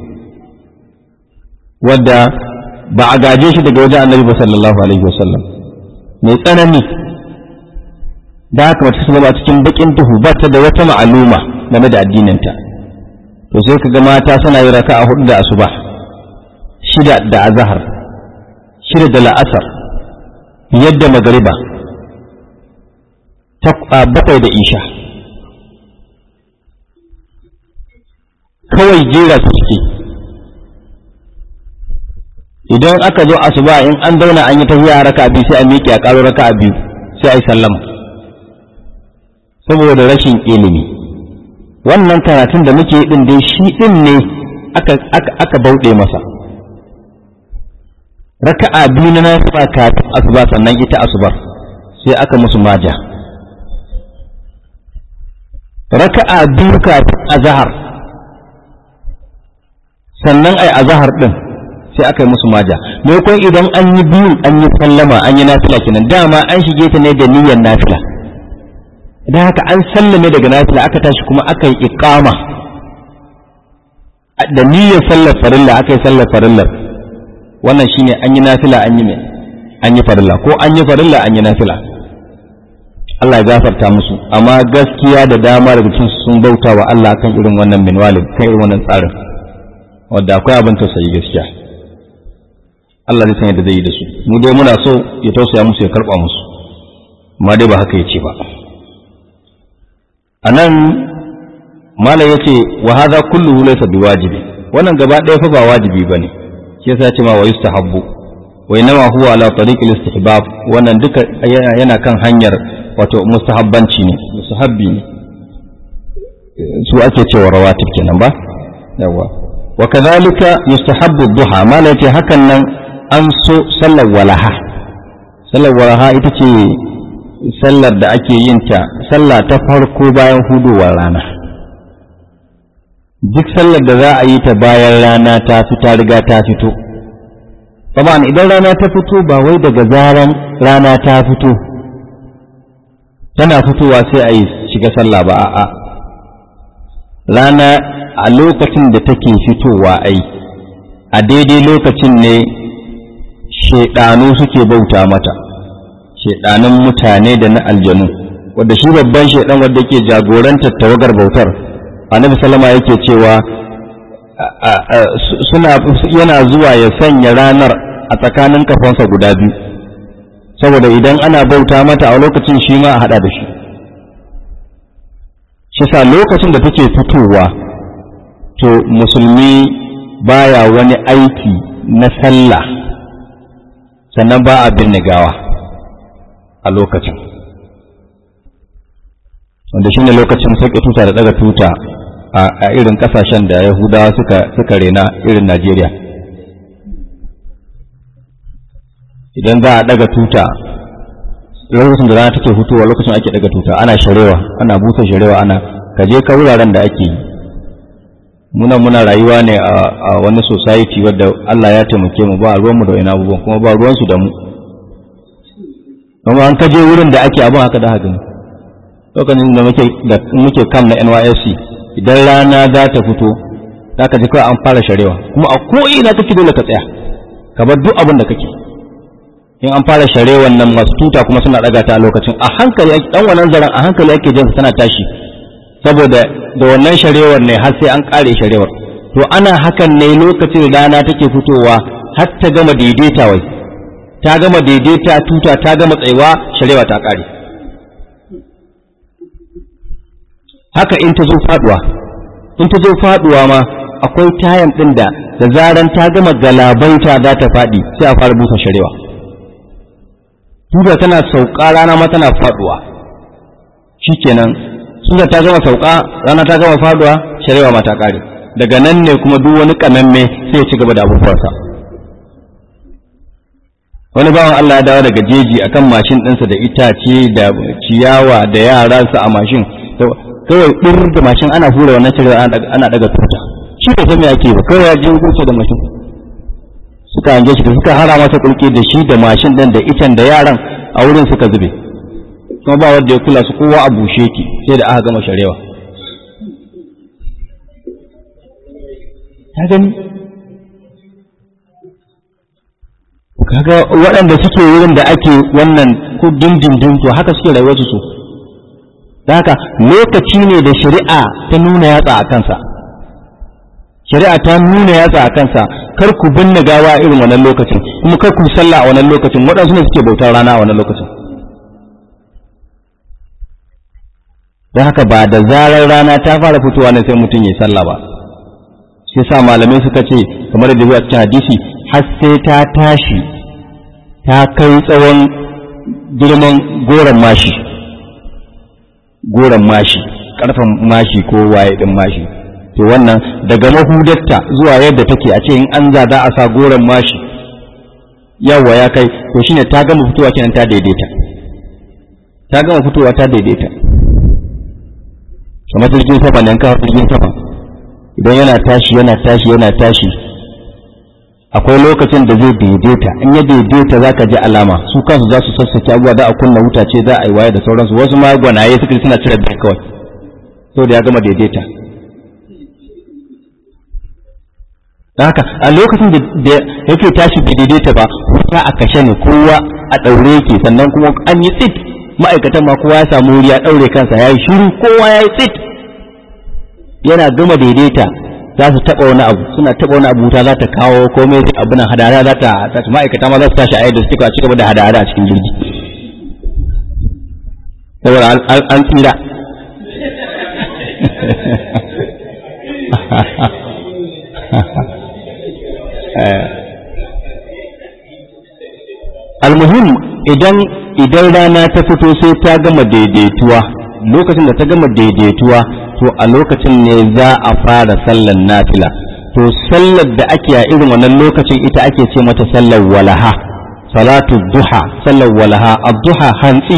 [SPEAKER 1] wadda ba a gaje shi daga wajen annabi ba sallallahu alaihi wasallam mai tsanani da haka mace su zama cikin bakin duhu ba ta da wata ma'aluma game da addininta to sai ka ga mata suna yi raka a hudu da asuba shida da azahar shida da la'asar yadda magariba bakwai da isha kawai jera su suke idan aka zo asuba in an zauna an yi tafiya raka biyu sai a miƙe a ƙaro raka biyu sai a yi sallama saboda rashin ilimi wannan karatun da muke din dai shi din ne aka bauɗe masa raka'a biyu na nasuba kafin asuba sannan ita asubar sai aka musu maja raka'a biyu kafin azahar sannan ai azahar din sai aka yi musu maja maimakon idan an yi biyu an yi sallama an yi nafila kenan dama an shige ta ne da niyyar nafila idan haka an sallame daga nafila aka tashi kuma aka yi iqama da niyyar sallar farilla aka yi sallar farillar wannan shine an yi nafila an yi mai an yi farilla ko an yi farilla an yi nafila Allah ya gafarta musu amma gaskiya da dama daga cikin sun bauta wa Allah kan irin wannan minwalin kan irin wannan tsarin wanda akwai abin tausayi gaskiya Allah zai san yadda zai yi da su mu dai muna so ya tausaya musu ya karba musu amma dai ba haka yace ba anan malam yace wa hadha kulluhu laysa biwajibi wannan gaba ɗaya fa ba wajibi bane shi yasa ce ma wa yustahabbu wa inma huwa ala tariqil istihbab wannan duka yana kan hanyar wato mustahabbanci ne mustahabbi ne su ake cewa rawatib kenan ba yawa wa kadhalika yustahabbu duha malam yace hakan nan an so sallar walaha sallar walaha ita ce sallar da ake yin ta sallah ta farko bayan hudowar rana duk sallar da za a yi ta bayan rana ta fita riga ta fito Taban idan rana ta fito ba wai daga zaran rana ta fito tana fitowa sai a yi shiga sallah ba a'a rana a lokacin da take fitowa ai a daidai lokacin ne shaidanu suke bauta mata shaidanun mutane da na aljanu wadda shi babban shaidan wadda ke jagorantar tawagar bautar annabi salama yake cewa suna yana zuwa ya sanya ranar a tsakanin kafansa guda biyu saboda idan ana bauta mata a lokacin shi ma a hada da shi shi sa lokacin da take fitowa to musulmi baya wani aiki na sallah sannan ba a binne gawa a lokacin wanda shine lokacin sauke tuta da daga tuta a irin kasashen da yahudawa suka suka rena irin najeriya idan za a daga tuta lokacin da rana take hutuwa lokacin ake daga tuta ana sharewa ana busa sharewa ana kaje ka wuraren da ake yi muna muna rayuwa ne a wani society wadda Allah ya taimake mu ba ruwanmu da wani abubuwan kuma ba ruwansu da mu kuma an kaje wurin da ake abin haka da haka ne lokacin da muke da muke kam na NYSC idan rana za ta fito za ka ji kawai an fara sharewa kuma a ko ina kake dole ka tsaya ka bar duk abin da kake in an fara sharewan nan masu tuta kuma suna daga ta a lokacin a hankali dan wannan zaren a hankali ake jin tana tashi saboda da wannan sharewar ne har sai an kare sharewar to ana hakan ne lokacin rana take fitowa har ta gama daidaita wai ta gama daidaita tuta ta gama tsayuwa sharewa ta kare haka in ta zo faduwa in ta zo faduwa ma akwai tayan din da da zaran ta gama galabaita za ta fadi sai a fara busa sharewa tuta tana sauka rana ma tana faduwa shikenan suna ta gama sauka rana ta gama faduwa sharewa ma ta kare daga nan ne kuma duk wani kamamme sai ya ci gaba da abubuwansa wani bawan Allah ya dawo daga jeji akan mashin ɗinsa da itace da ciyawa da yaransa a mashin kawai ɗir da mashin ana hura wannan sharewa ana daga tuta shi da san me ake ba kawai ya je wuce da mashin suka hange shi da suka hara masa kulki da shi da mashin ɗin da icen da yaran a wurin suka zube kuma ba wanda ya kula su kowa a bushe ki sai da aka gama sharewa ta gani kaga waɗanda suke wurin da ake wannan ko dindindin to haka suke rayuwar su da haka lokaci ne da shari'a ta nuna yatsa a kansa shari'a ta nuna yatsa a kansa kar ku binne gawa irin wannan lokacin kuma kar ku sallah a wannan lokacin waɗansu ne suke bautar rana a wannan lokacin don haka ba da zarar rana ta fara fitowa ne sai mutum ya sallah ba shi sa malamai suka ce kamar da zuwa cikin hadisi har sai ta tashi ta kai tsawon girman goron mashi goron mashi karfan mashi ko waye din mashi to wannan daga mahudarta zuwa yadda take a ce in an zada a sa goron mashi yawa ya kai to shine ta gama fitowa kenan ta daidaita ta gama fitowa ta daidaita kamar jirgin sama nan kawo jirgin sama idan yana tashi yana tashi yana tashi akwai lokacin da zai daidaita in ya daidaita za ka ji alama su kansu za su sassake abubuwa za a kunna wuta ce za a yi waye da sauransu wasu ma gwanaye suka suna cire bai kawai so da ya gama daidaita haka a lokacin da yake tashi bai daidaita ba wuta a kashe ne kowa a ɗaure yake sannan kuma an yi tsit ma'aikatan ma kowa ya samu wuri ya ɗaure kansa ya yi shiru kowa ya yi tsit yana gama daidaita za su taɓa wani abu suna taɓa wani abu wuta za ta kawo komai sai abu nan hadara za ta tashi ma'aikata ma za su tashi a yadda suke ci gaba da hadara a cikin jirgi saboda an tsira almuhim idan idan rana ta fito sai ta gama daidaituwa lokacin da ta gama daidaituwa to a lokacin ne za a fara sallar nafila to sallar da ake a irin wannan lokacin ita ake ce mata sallar walaha salatu duha sallar walaha ad-duha hantsi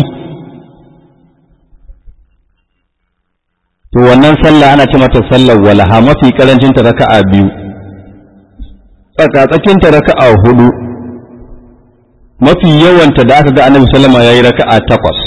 [SPEAKER 1] to wannan sallah ana ce mata sallar walaha mafi karancin ta raka'a biyu tsakatsakin ta raka'a hudu mafi yawanta da aka ga annabi sallama yayi raka'a takwas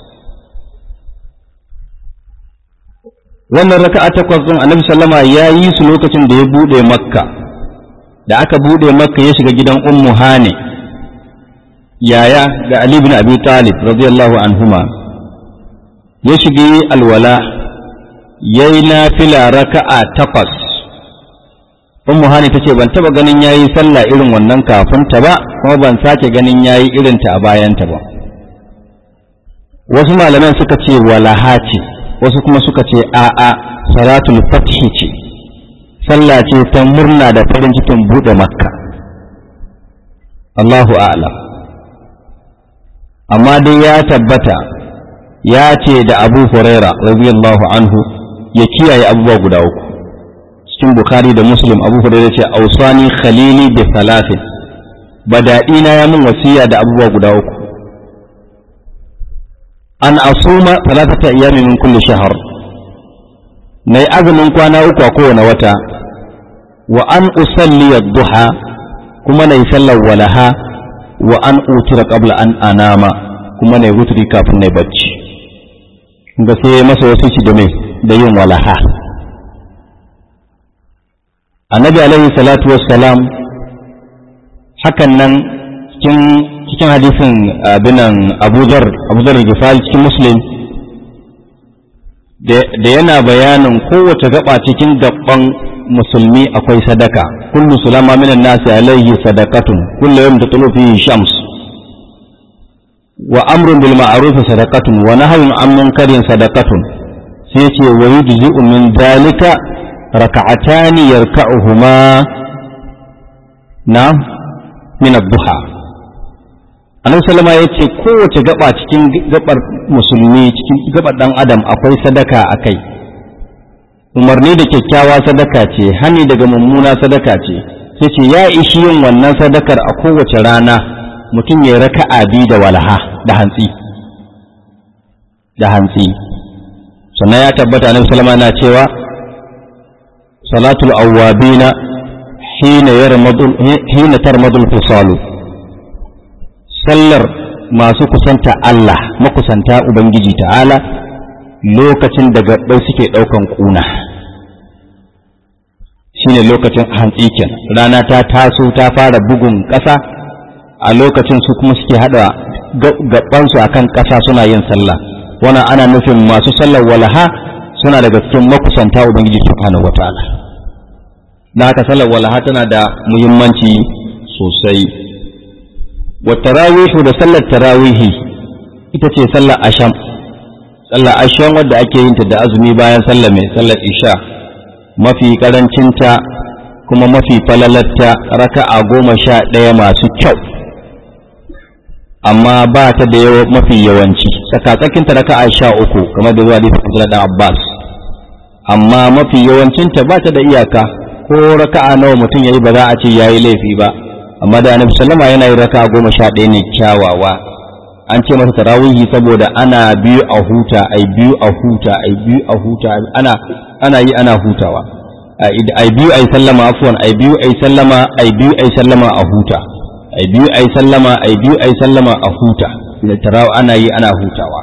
[SPEAKER 1] wannan raka'a takwas din annabi sallama ya yi su lokacin da ya bude makka da aka bude makka ya shiga gidan ummu hane yaya ga ali bin abi talib radiyallahu anhuma ya shige alwala yayi nafila raka'a takwas ummu hane tace ban taba ganin yayi sallah irin wannan kafin ta ba kuma ban sake ganin yayi irin ta a bayan ta ba wasu malaman suka ce walaha ce wasu kuma suka ce a'a salatul fathi ce sallah ce ta murna da farin cikin buɗe makka Allahu a'lam amma dai ya tabbata ya ce da abu huraira radiyallahu anhu ya kiyaye abubuwa guda uku cikin bukhari da muslim abu huraira ce ausani khalili bi salatin badaɗina ya min wasiya da abubuwa guda uku an asuma talatata iyami min kulli shahar na yi azumin kwana uku a kowane wata wa an usalli duha kuma na yi sallar walaha wa an utira qabla an anama kuma na yi wuturi kafin na yi bacci ga sai masa wasu ci da mai da yin walaha annabi alaihi salatu wassalam hakan nan cikin cikin hadisin abinan abudar abudar gifal cikin muslim da yana bayanin kowace gaba cikin gaban musulmi akwai sadaka kullu sulama minan nasi alaihi sadaqatun kullu yawm tatlu fihi shams wa amrun bil ma'ruf sadaqatun wa nahyun an munkarin sadaqatun sai yace wa yujzi'u min dalika raka'atani yarka'uhuma na min ad-duha annabi sallama yace kowace gaba cikin gabar musulmi cikin gabar dan adam akwai sadaka akai umarni da kyakkyawa sadaka ce hani daga mummuna sadaka ce sai ce ya ishi yin wannan sadakar a kowace rana mutum ya raka'a bi da walaha da hantsi da hantsi sannan ya tabbata annabi sallama na cewa salatul awwabina hina yarmadul hina tarmadul fisalu sallar masu kusanta Allah makusanta ubangiji ta'ala lokacin da gaɓɓai suke ɗaukan ƙuna shine lokacin hantsi kenan rana ta taso ta fara bugun ƙasa a lokacin su kuma suke haɗa gaɓansu akan ƙasa suna yin sallah wannan ana nufin masu sallar walaha suna daga cikin makusanta ubangiji subhanahu wataala na haka sallar walaha tana da muhimmanci sosai wa tarawihu da sallar tarawihi ita ce sallar asham sallar asham wadda ake yin ta da azumi bayan sallar mai sallar isha mafi karancinta kuma mafi falalatta raka'a goma sha ɗaya masu kyau amma ba ta da yawa mafi yawanci tsakatsakinta raka'a sha uku kamar da zuwa da dan Abbas amma mafi yawancinta ba ta da iyaka ko raka'a nawa mutum yayi ba za a ce yayi laifi ba amma da Annabi sallama yana yin raka'a goma sha ɗaya ne kyawawa an ce masa tarawihi saboda ana biyu a huta ai biyu a huta ai biyu a huta ana ana yi ana hutawa ai biyu ai sallama afwan ai biyu ai sallama ai biyu ai sallama a huta ai biyu ai sallama ai biyu ai sallama a huta da tarawa ana yi ana hutawa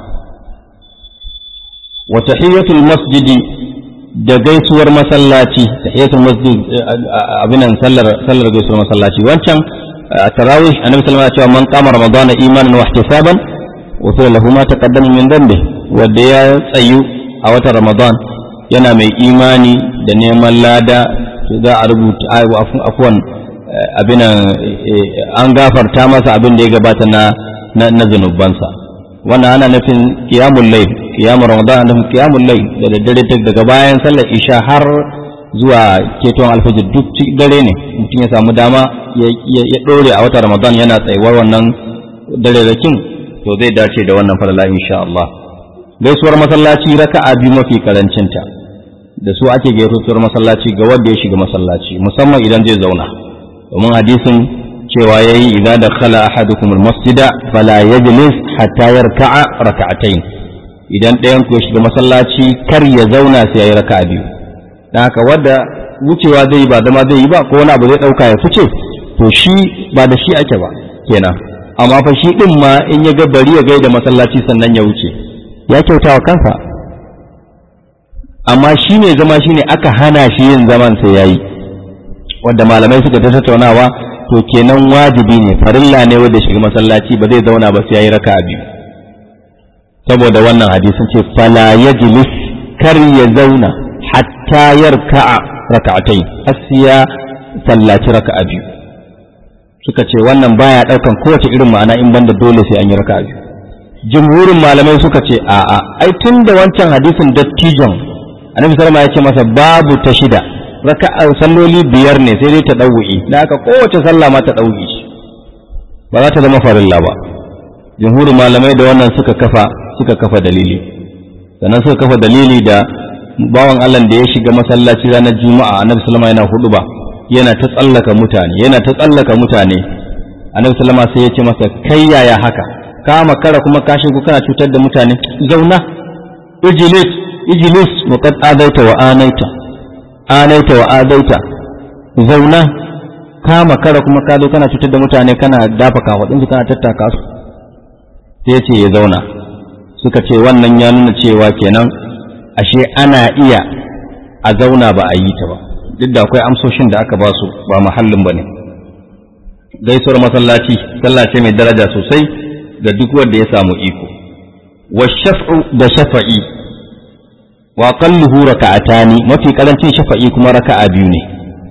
[SPEAKER 1] wa tahiyatul masjidi da gaisuwar masallaci tahiyatul masjid abinan sallar sallar gaisuwar masallaci wancan tarawih annabi sallallahu alaihi wasallam man qama ramadana imanan wa ihtisaban wa lahu ma taqaddama min dhanbi wanda ya tsayu a watan ramadan yana mai imani da neman lada za a rubuta afwan abinan an gafarta masa abin da ya gabata na na zunubansa wannan ana nufin qiyamul layl qiyamul ramadan ana nufin qiyamul layl da daddare daga bayan sallar isha har zuwa keton alfajir duk dare ne mutum ya samu dama ya dore a watan ramadan yana tsayuwar wannan dare rakin to zai dace da wannan falala insha Allah gaisuwar masallaci raka'a biyu mafi karancinta da su ake gaisuwar masallaci ga wanda ya shiga masallaci musamman idan zai zauna domin hadisin cewa yayi idza dakhala ahadukum almasjida fala yajlis hatta yarka'a raka'atayn idan ɗayan ku ya shiga masallaci kar ya zauna sai yayi raka'a biyu dan haka wanda wucewa zai yi ba zama zai yi ba ko wani abu zai dauka ya fice to shi ba da shi ake ba kenan amma fa shi din ma in ya ga bari ya gaida masallaci sannan ya wuce ya kyauta wa kansa amma shi ne zama shi ne aka hana shi yin zaman sai ya yi wanda malamai suka ta tattaunawa to kenan wajibi ne farilla ne wanda shiga masallaci ba zai zauna ba sai ya yi raka biyu saboda wannan hadisin ce fala yajlis kar ya zauna hatta yarka'a raka'atai asiya sallaci raka'a biyu suka ce wannan baya daukan kowace irin ma'ana in banda dole sai an yi raka'a biyu jumhurin malamai suka ce a'a ai tun da wancan hadisin dattijon annabi sallama ya ce masa babu ta shida raka'a salloli biyar ne sai dai ta ɗauki da aka kowace sallah ma ta ɗauki ba za ta zama farilla ba jumhurin malamai da wannan suka kafa suka kafa dalili sannan suka kafa dalili da bawan Allah da ya shiga masallaci ranar juma'a annabi sallama yana hudu ba yana ta tsallaka mutane yana ta tsallaka mutane annabi sallama sai ya ce masa kai yaya haka ka makara kuma ka shigo kana cutar da mutane zauna ijlis ijlis wa qad adaita wa anaita anaita wa adaita zauna ka makara kuma ka zo kana cutar da mutane kana dafa kafadun su kana tattaka su sai ya ce ya zauna suka ce wannan ya nuna cewa kenan ashe ana iya a zauna ba a yi ta ba duk da akwai amsoshin da aka ba su ba mahallin ba ne gaisuwar masallaci sallah ce mai daraja sosai ga duk wanda ya samu iko wa shaf'u da shafa'i wa qalluhu raka'atani mafi karancin shafa'i kuma raka'a biyu ne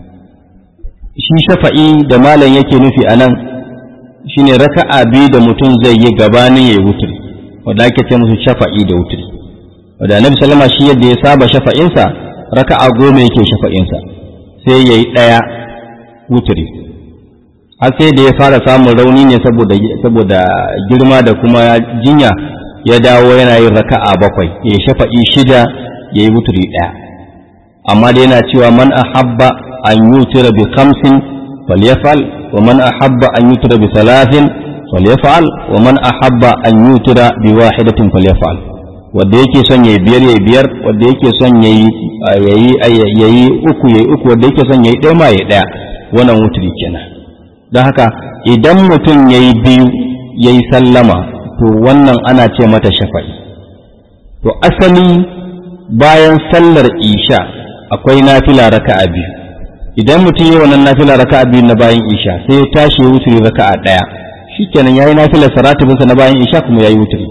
[SPEAKER 1] shi shafa'i da malam yake nufi anan shine raka'a biyu da mutum zai yi gabanin yayi wutri wanda ake ce musu shafa'i da wutri wanda annabi sallama shi yadda ya saba shafa'insa raka'a goma yake shafa'insa sai yayi daya wutri har sai da ya fara samun rauni ne saboda saboda girma da kuma jinya ya dawo yana yin raka'a bakwai ya shafa'i shida ya yi wuturi ɗaya amma da yana cewa man ahabba an yutira bi khamsin falyafal wa man ahabba an yutira bi salatin falyafal wa man ahabba an yutira bi wahidatin falyafal wanda yake son yayi biyar yayi biyar wanda yake son yayi yayi yayi uku yayi uku wanda yake son yayi ɗaya ma yayi ɗaya wannan wuturi kenan don haka idan mutum ya yi biyu ya yi sallama to wannan ana ce mata shafa'i to asali bayan sallar isha akwai nafila raka'a biyu idan mutum yi wannan nafila raka'a biyu na bayan isha sai ya tashi ya wuturi raka'a ɗaya shikenan yayi nafilar saratibinsa na bayan isha kuma yayi wuturi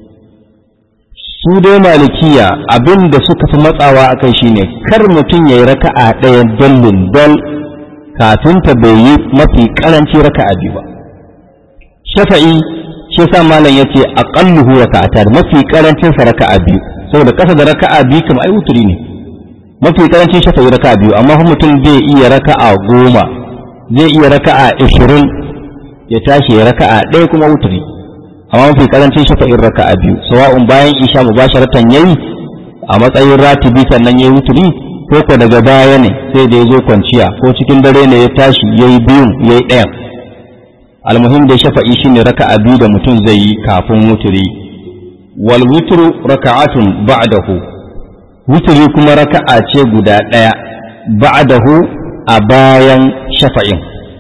[SPEAKER 1] su dai malikiya abin da suka fi matsawa akai shine kar mutum yayi raka'a ɗaya dallin dal kafin ta bai yi mafi karanci raka'a biyu ba shafa'i shi sa malam yace aqalluhu raka'atan mafi karancin sa raka'a biyu saboda kasa da raka'a biyu kuma ai wuturi ne mafi karancin shafa'i raka'a biyu amma fa mutum zai iya raka'a goma zai iya raka'a ishirin ya tashi ya raka'a ɗaya kuma wuturi amma mafi karancin shafa'in raka'a biyu sawa'un bayan isha mubasharatan yayi a matsayin ratibi sannan yayi wuturi ko ko daga baya ne sai da ya zo kwanciya ko cikin dare ne ya tashi ya yi biyun ya yi ɗayan almuhim da shafa'i shine raka'a biyu da mutum zai yi kafin wuturi wal wutru raka'atun ba'dahu wuturi kuma raka'a ce guda ɗaya ba'dahu a bayan shafa'in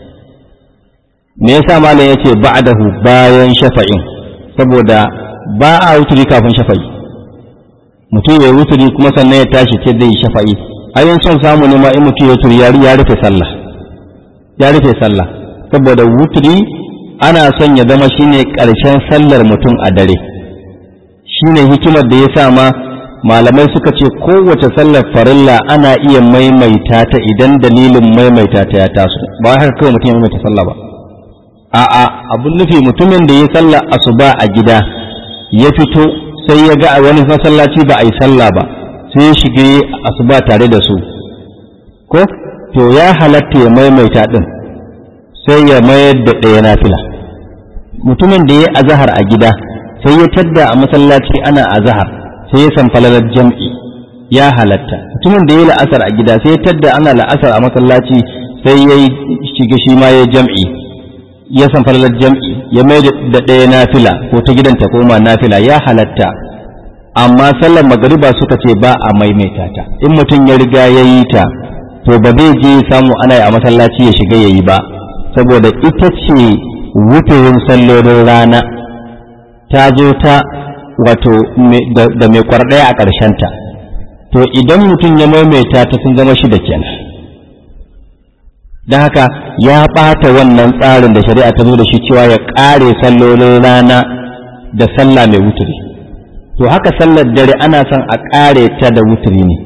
[SPEAKER 1] me yasa malam yace ba'dahu bayan shafa'in saboda ba a wuturi kafin shafa'i mutum ya wuturi kuma sannan ya tashi ce zai yi shafa'i ayin son samu ne ma in mutum ya turi ya rufe sallah ya rufe sallah saboda wuturi ana son ya zama shine ƙarshen sallar mutum a dare shine hikimar da ya sa ma malamai suka ce kowace sallar farilla ana iya maimaita ta idan dalilin maimaita ta ya taso ba haka kawai mutum ya maimaita sallah ba a'a abun nufi mutumin da ya sallah asuba a gida ya fito sai ya ga a wani masallaci ba a yi sallah ba sai ya shige asuba tare da su ko to ya halatta ya maimaita din sai ya mayar da ɗaya nafila mutumin da ya azahar a gida sai ya tadda a masallaci ana azahar sai ya san falalar jam'i ya halatta mutumin da ya la'asar a gida sai ya tadda ana la'asar a masallaci sai ya shiga shi ma ya jam'i ya san falalar jam'i ya mai da ɗaya nafila ko ta gidan ta koma nafila ya halatta amma sallar magariba suka ce ba a maimaita ta in mutum ya riga ya yi ta to ba zai je samu ana yi a masallaci ya shiga ya yi ba saboda ita ce wuturin sallolin rana ta zo ta wato da mai kwarɗaya a ƙarshenta to idan mutum ya maimaita ta sun zama shida kenan don haka ya ɓata wannan tsarin da shari'a ta zo da shi cewa ya ƙare sallolin rana da sallah mai wuturi to haka sallar dare ana son a ƙare ta da wuturi ne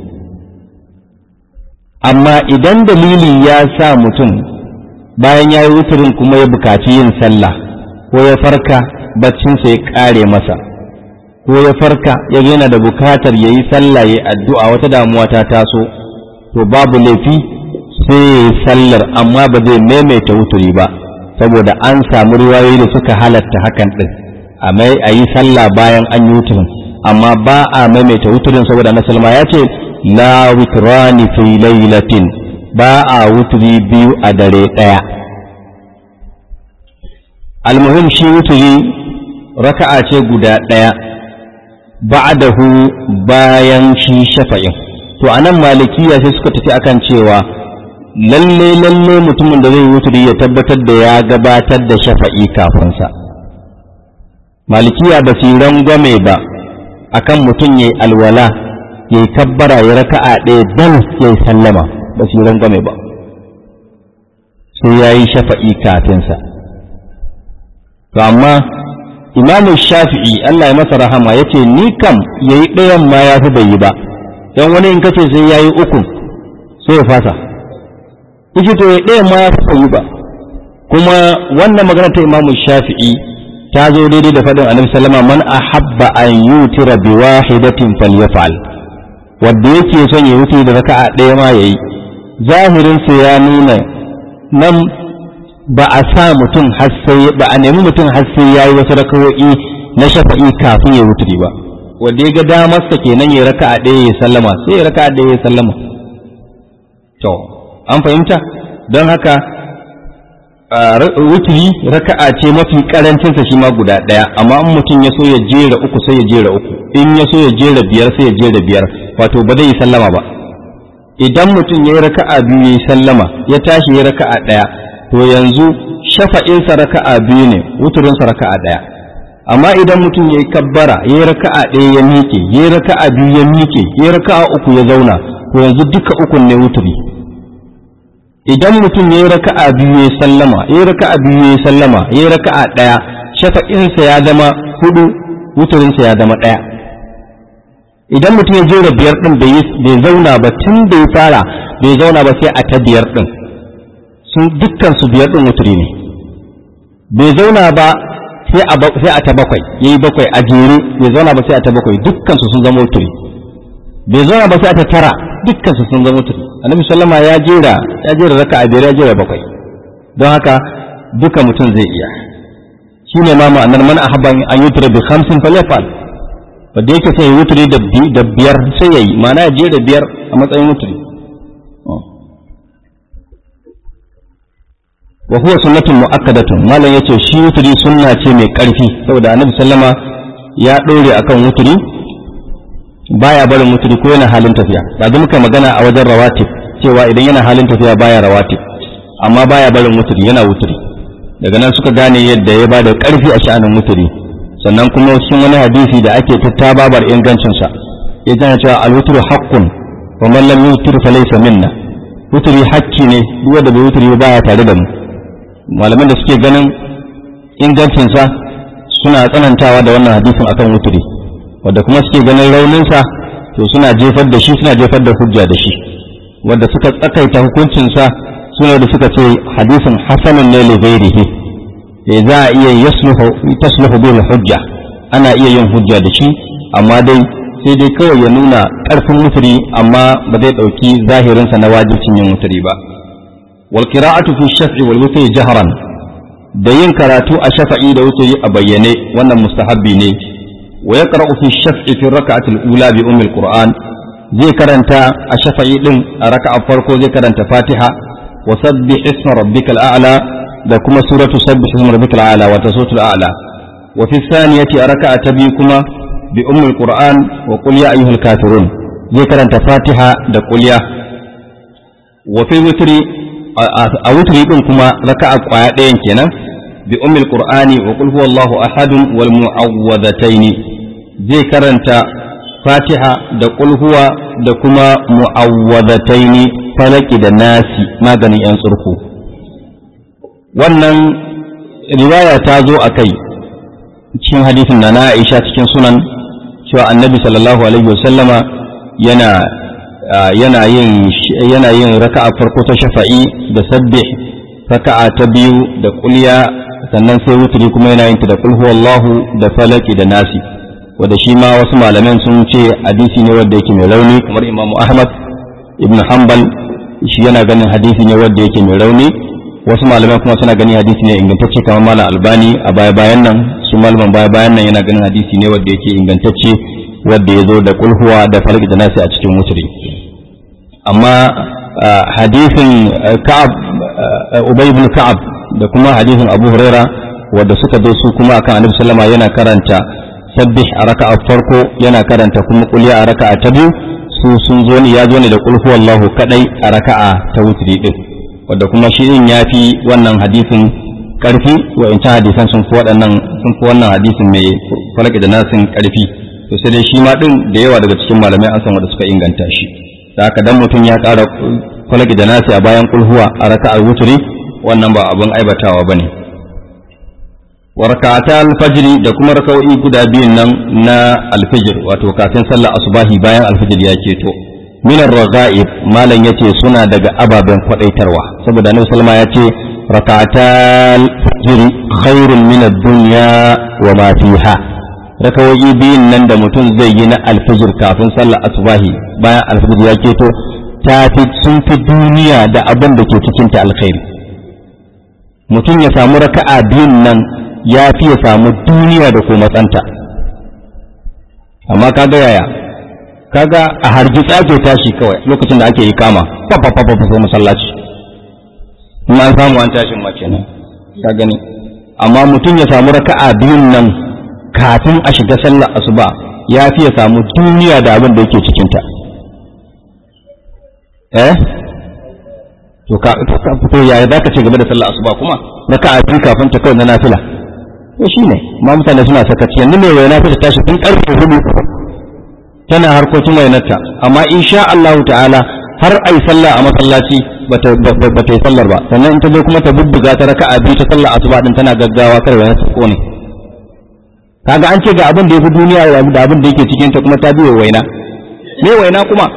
[SPEAKER 1] amma idan dalili ya sa mutum bayan ya yi wuturin kuma ya bukaci yin sallah ko ya farka baccinsa ya ƙare masa ko ya farka ya yana da bukatar ya yi sallah ya addu'a wata damuwa ta taso to babu laifi sai ya yi sallar amma ba zai maimaita wuturi ba saboda an samu riwayoyi da suka halatta hakan ɗin a mai a yi sallah bayan an yi wuturin amma ba a maimaita wuturin saboda na salma ya ce la witrani fi lailatin ba a wuturi biyu a dare ɗaya almuhim shi wuturi raka'a ce guda ɗaya ba'dahu bayan shi shafa'in to anan malikiya sai suka tafi akan cewa lalle lalle mutumin da zai wuturi ya tabbatar da ya gabatar da shafa'i kafinsa malikiya ba su rangwame ba akan mutum ya yi alwala ya yi kabbara ya raka'a ɗaya dan ya yi sallama ba su rangwame ba sai ya yi shafa'i kafinsa to amma imamu shafi'i Allah ya masa rahama ya ce ni kam ya yi ɗayan ma ya fi bai yi ba don wani in kace sai ya yi uku sai ya fasa ita to ya ɗayan ma ya fi bai yi ba kuma wannan magana ta imamu shafi'i ta zo daidai da faɗin annabi sallama man ahabba an yutira bi wahidatin falyafal wanda yake son ya wuce da raka'a ɗaya ma yayi zahirin sa ya nuna nan ba a sa mutum har sai ba a nemi mutum har sai yayi wasu rakawo'i na shafa'i kafin ya wuce ba wanda ya ga damar sa kenan ya raka'a ɗaya ya sallama sai ya raka'a ɗaya ya sallama to an fahimta don haka wuturi raka'a ce mafi karancin sa shi ma guda daya amma in mutum ya so ya jera uku sai ya jera uku in ya so ya jera biyar sai ya jera biyar wato ba zai yi sallama ba idan mutum ya yi raka'a biyu ya yi sallama ya tashi ya raka'a daya to yanzu shafa'insa raka'a biyu ne wuturinsa raka'a daya amma idan mutum ya yi kabbara ya yi raka'a ɗaya ya miƙe ya yi raka'a biyu ya miƙe ya yi raka'a uku ya zauna to yanzu duka ukun ne wuturi idan mutum ya yi raka'a biyu ya sallama ya yi raka'a biyu ya sallama ya yi raka'a ɗaya shafa'insa ya zama hudu wuturinsa ya zama ɗaya idan mutum ya jera biyar ɗin bai zauna ba tun da ya fara bai zauna ba sai a ta biyar ɗin sun dukkan su biyar ɗin wuturi ne bai zauna ba sai a ta bakwai ya yi bakwai a jere bai zauna ba sai a ta bakwai dukkan su sun zama wuturi bai zauna ba sai a ta tara dukkan su sun zama wuturi annabi sallama ya jera ya jera raka a biyar ya jera bakwai don haka duka mutum zai iya shi ne ma ma'anar man ahabba an yutura bi khamsin falyafal wanda yake sai wuturi da biyar sai yayi ma'ana ya jera biyar a matsayin wuturi wa huwa sunnatun mu'akkadatun malam yace shi wuturi sunna ce mai karfi saboda annabi sallama ya dore akan wuturi baya barin wuturi ko yana halin tafiya da muka magana a wajen rawatib cewa idan yana halin tafiya baya rawatib amma baya barin wuturi yana wuturi daga nan suka gane yadda ya bada karfi a sha'anin wuturi sannan kuma cikin wani hadisi da ake tattababar ingancin sa ya tana cewa al-wutru haqqun wa man lam yutir fa laysa minna wuturi hakki ne duk wanda bai wuturi ba baya tare da mu malaman da suke ganin ingancin sa suna tsanantawa da wannan hadisin akan wuturi wadda kuma suke ganin rauninsa to suna jefar da shi suna jefar da hujja da shi wadda suka tsakaita hukuncinsa suna da suka ce hadisin hasanun ne li ghairihi eh za a iya yasluhu tasluhu bil hujja ana iya yin hujja da shi amma dai sai dai kawai ya nuna karfin mutri amma ba zai dauki zahirinsa na wajibcin yin mutri ba wal qira'atu fi shaf'i wal witri jahran da yin karatu a shafa'i da wutri a bayyane wannan mustahabbi ne ويقرأ في الشفع في الركعة الأولى بأم القرآن زي كرنتا الشفعي دين ركعة فرقو زي كرنتا فاتحة وسبح اسم ربك الأعلى da kuma suratu sabbih isma rabbikal a'la wa tasawtul a'la wa fi thaniyati raka'a tabikuma bi ummul qur'an wa qul ya ayyuhal kafirun zai karanta fatiha da qul ya wa fi witri a witri din kuma raka'a kwaya ɗayan kenan bi ummul qur'ani wa qul huwallahu ahadun wal mu'awwadhataini zai karanta fatiha da qul huwa da kuma mu'awwadhataini falaki da nasi maganin yan tsurku wannan riwaya ta zo a kai cikin hadisin na na Aisha cikin sunan cewa annabi sallallahu alaihi wasallama yana yana yin yana yin raka'a farko ta shafa'i da sabbih raka'a ta biyu da kulya sannan sai wuturi kuma yana yin ta da qul huwallahu da falaki da nasi wanda shi ma wasu malaman sun ce hadisi ne wanda yake mai rauni kamar Imam Ahmad ibn Hanbal shi yana ganin hadisi ne wanda yake mai rauni wasu malamai kuma suna gani hadisi ne ingantacce kamar malam albani a baya bayan nan su malaman baya bayan nan yana ganin hadisi ne wanda yake ingantacce wanda ya zo da kulhuwa da falki da nasi a cikin wuturi amma hadisin ka'ab ubay ibn ka'ab da kuma hadisin abu huraira wanda suka zo su kuma akan annabi sallama yana karanta sabbih a raka'a farko yana karanta kuma kulya a raka'a ta biyu su sun zo ne ya zo ne da kulhu wallahu kadai a raka'a ta wutri din wanda kuma shi din yafi wannan hadisin karfi wa in hadisan sun fi waɗannan sun fi wannan hadisin mai falaki da nasin karfi to sai dai shi ma din da yawa daga cikin malamai an san wanda suka inganta shi da haka dan mutum ya ƙara falaki da nasi a bayan kulhuwa a raka'ar wutri wannan ba abin aibatawa bane wa raka'ata al-fajr da kuma raka'o'i guda biyun nan na al-fajr wato kafin sallar asubahi bayan al-fajr ya keto min ar-raga'ib malan yace suna daga ababen kwadaitarwa saboda annabi sallama yace raka'ata al-fajr khairun min ad-dunya wa ma fiha raka'o'i biyun nan da mutum zai yi na al-fajr kafin sallar asubahi bayan al-fajr ya keto ta fi sun fi duniya da abin da ke cikin ta alkhairi mutum ya samu raka'a biyun nan ya fi ya samu duniya da kuma matsanta amma kaga yaya kaga a hargitsa ke tashi kawai lokacin da ake yi kama fafafafa sai masallaci in an samu an tashin ma kenan ka gani amma mutum ya samu raka'a biyun nan kafin a shiga sallar asuba ya fi ya samu duniya da abin da yake cikinta eh to ka to yaya zaka ce game da sallar asuba kuma raka'a biyu kafin ta kawai na nafila to shi ne ma mutane suna sakaci yanzu mai waina ta tashi tun karfe hudu tana harkokin wainarta amma insha Allah ta'ala har ai sallah a masallaci ba ta yi sallar ba sannan in ta zo kuma ta bubbuga ta raka'a biyu ta sallar asuba din tana gaggawa kar wainar ta kone kaga an ce ga abin da yafi duniya da abin da yake cikin ta kuma ta biyo waina me waina kuma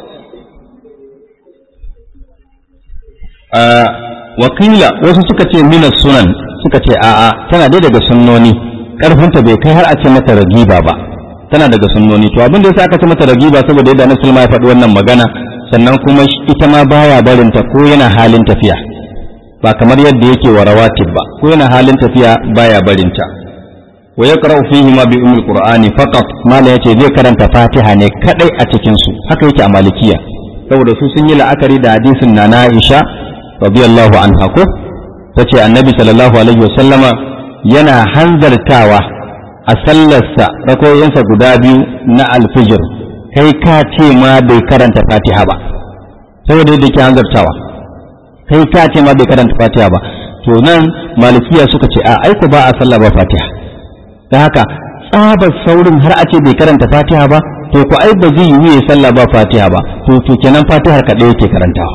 [SPEAKER 1] wakila wasu suka ce minas sunan suka ce a'a tana dai daga sunnoni karfinta bai kai har a ce mata ragiba ba tana daga sunnoni to abin da yasa aka ce mata ragiba saboda yadda Annabi ya faɗi wannan magana sannan kuma ita ma baya barin ta ko yana halin tafiya ba kamar yadda yake wa rawatib ba ko yana halin tafiya baya barin ta wa yaqra'u fihi ma bi ummil qur'ani faqat mala yace zai karanta fatiha ne kadai a cikin su haka yake a malikiya saboda su sun yi la'akari da hadisin na Aisha radiyallahu anha ko ta ce annabi sallallahu alaihi wasallama yana hanzartawa a sallarsa rakoyinsa guda biyu na alfijir kai ka ce ma bai karanta fatiha ba saboda yadda ke hanzartawa kai ka ce ma bai karanta fatiha ba to nan malikiya suka ce a aiko ba a sallah ba fatiha da haka tsabar saurin har a ce bai karanta fatiha ba to ku ai ba zai yi ya sallah ba fatiha ba to to kenan fatihar kaɗai yake karantawa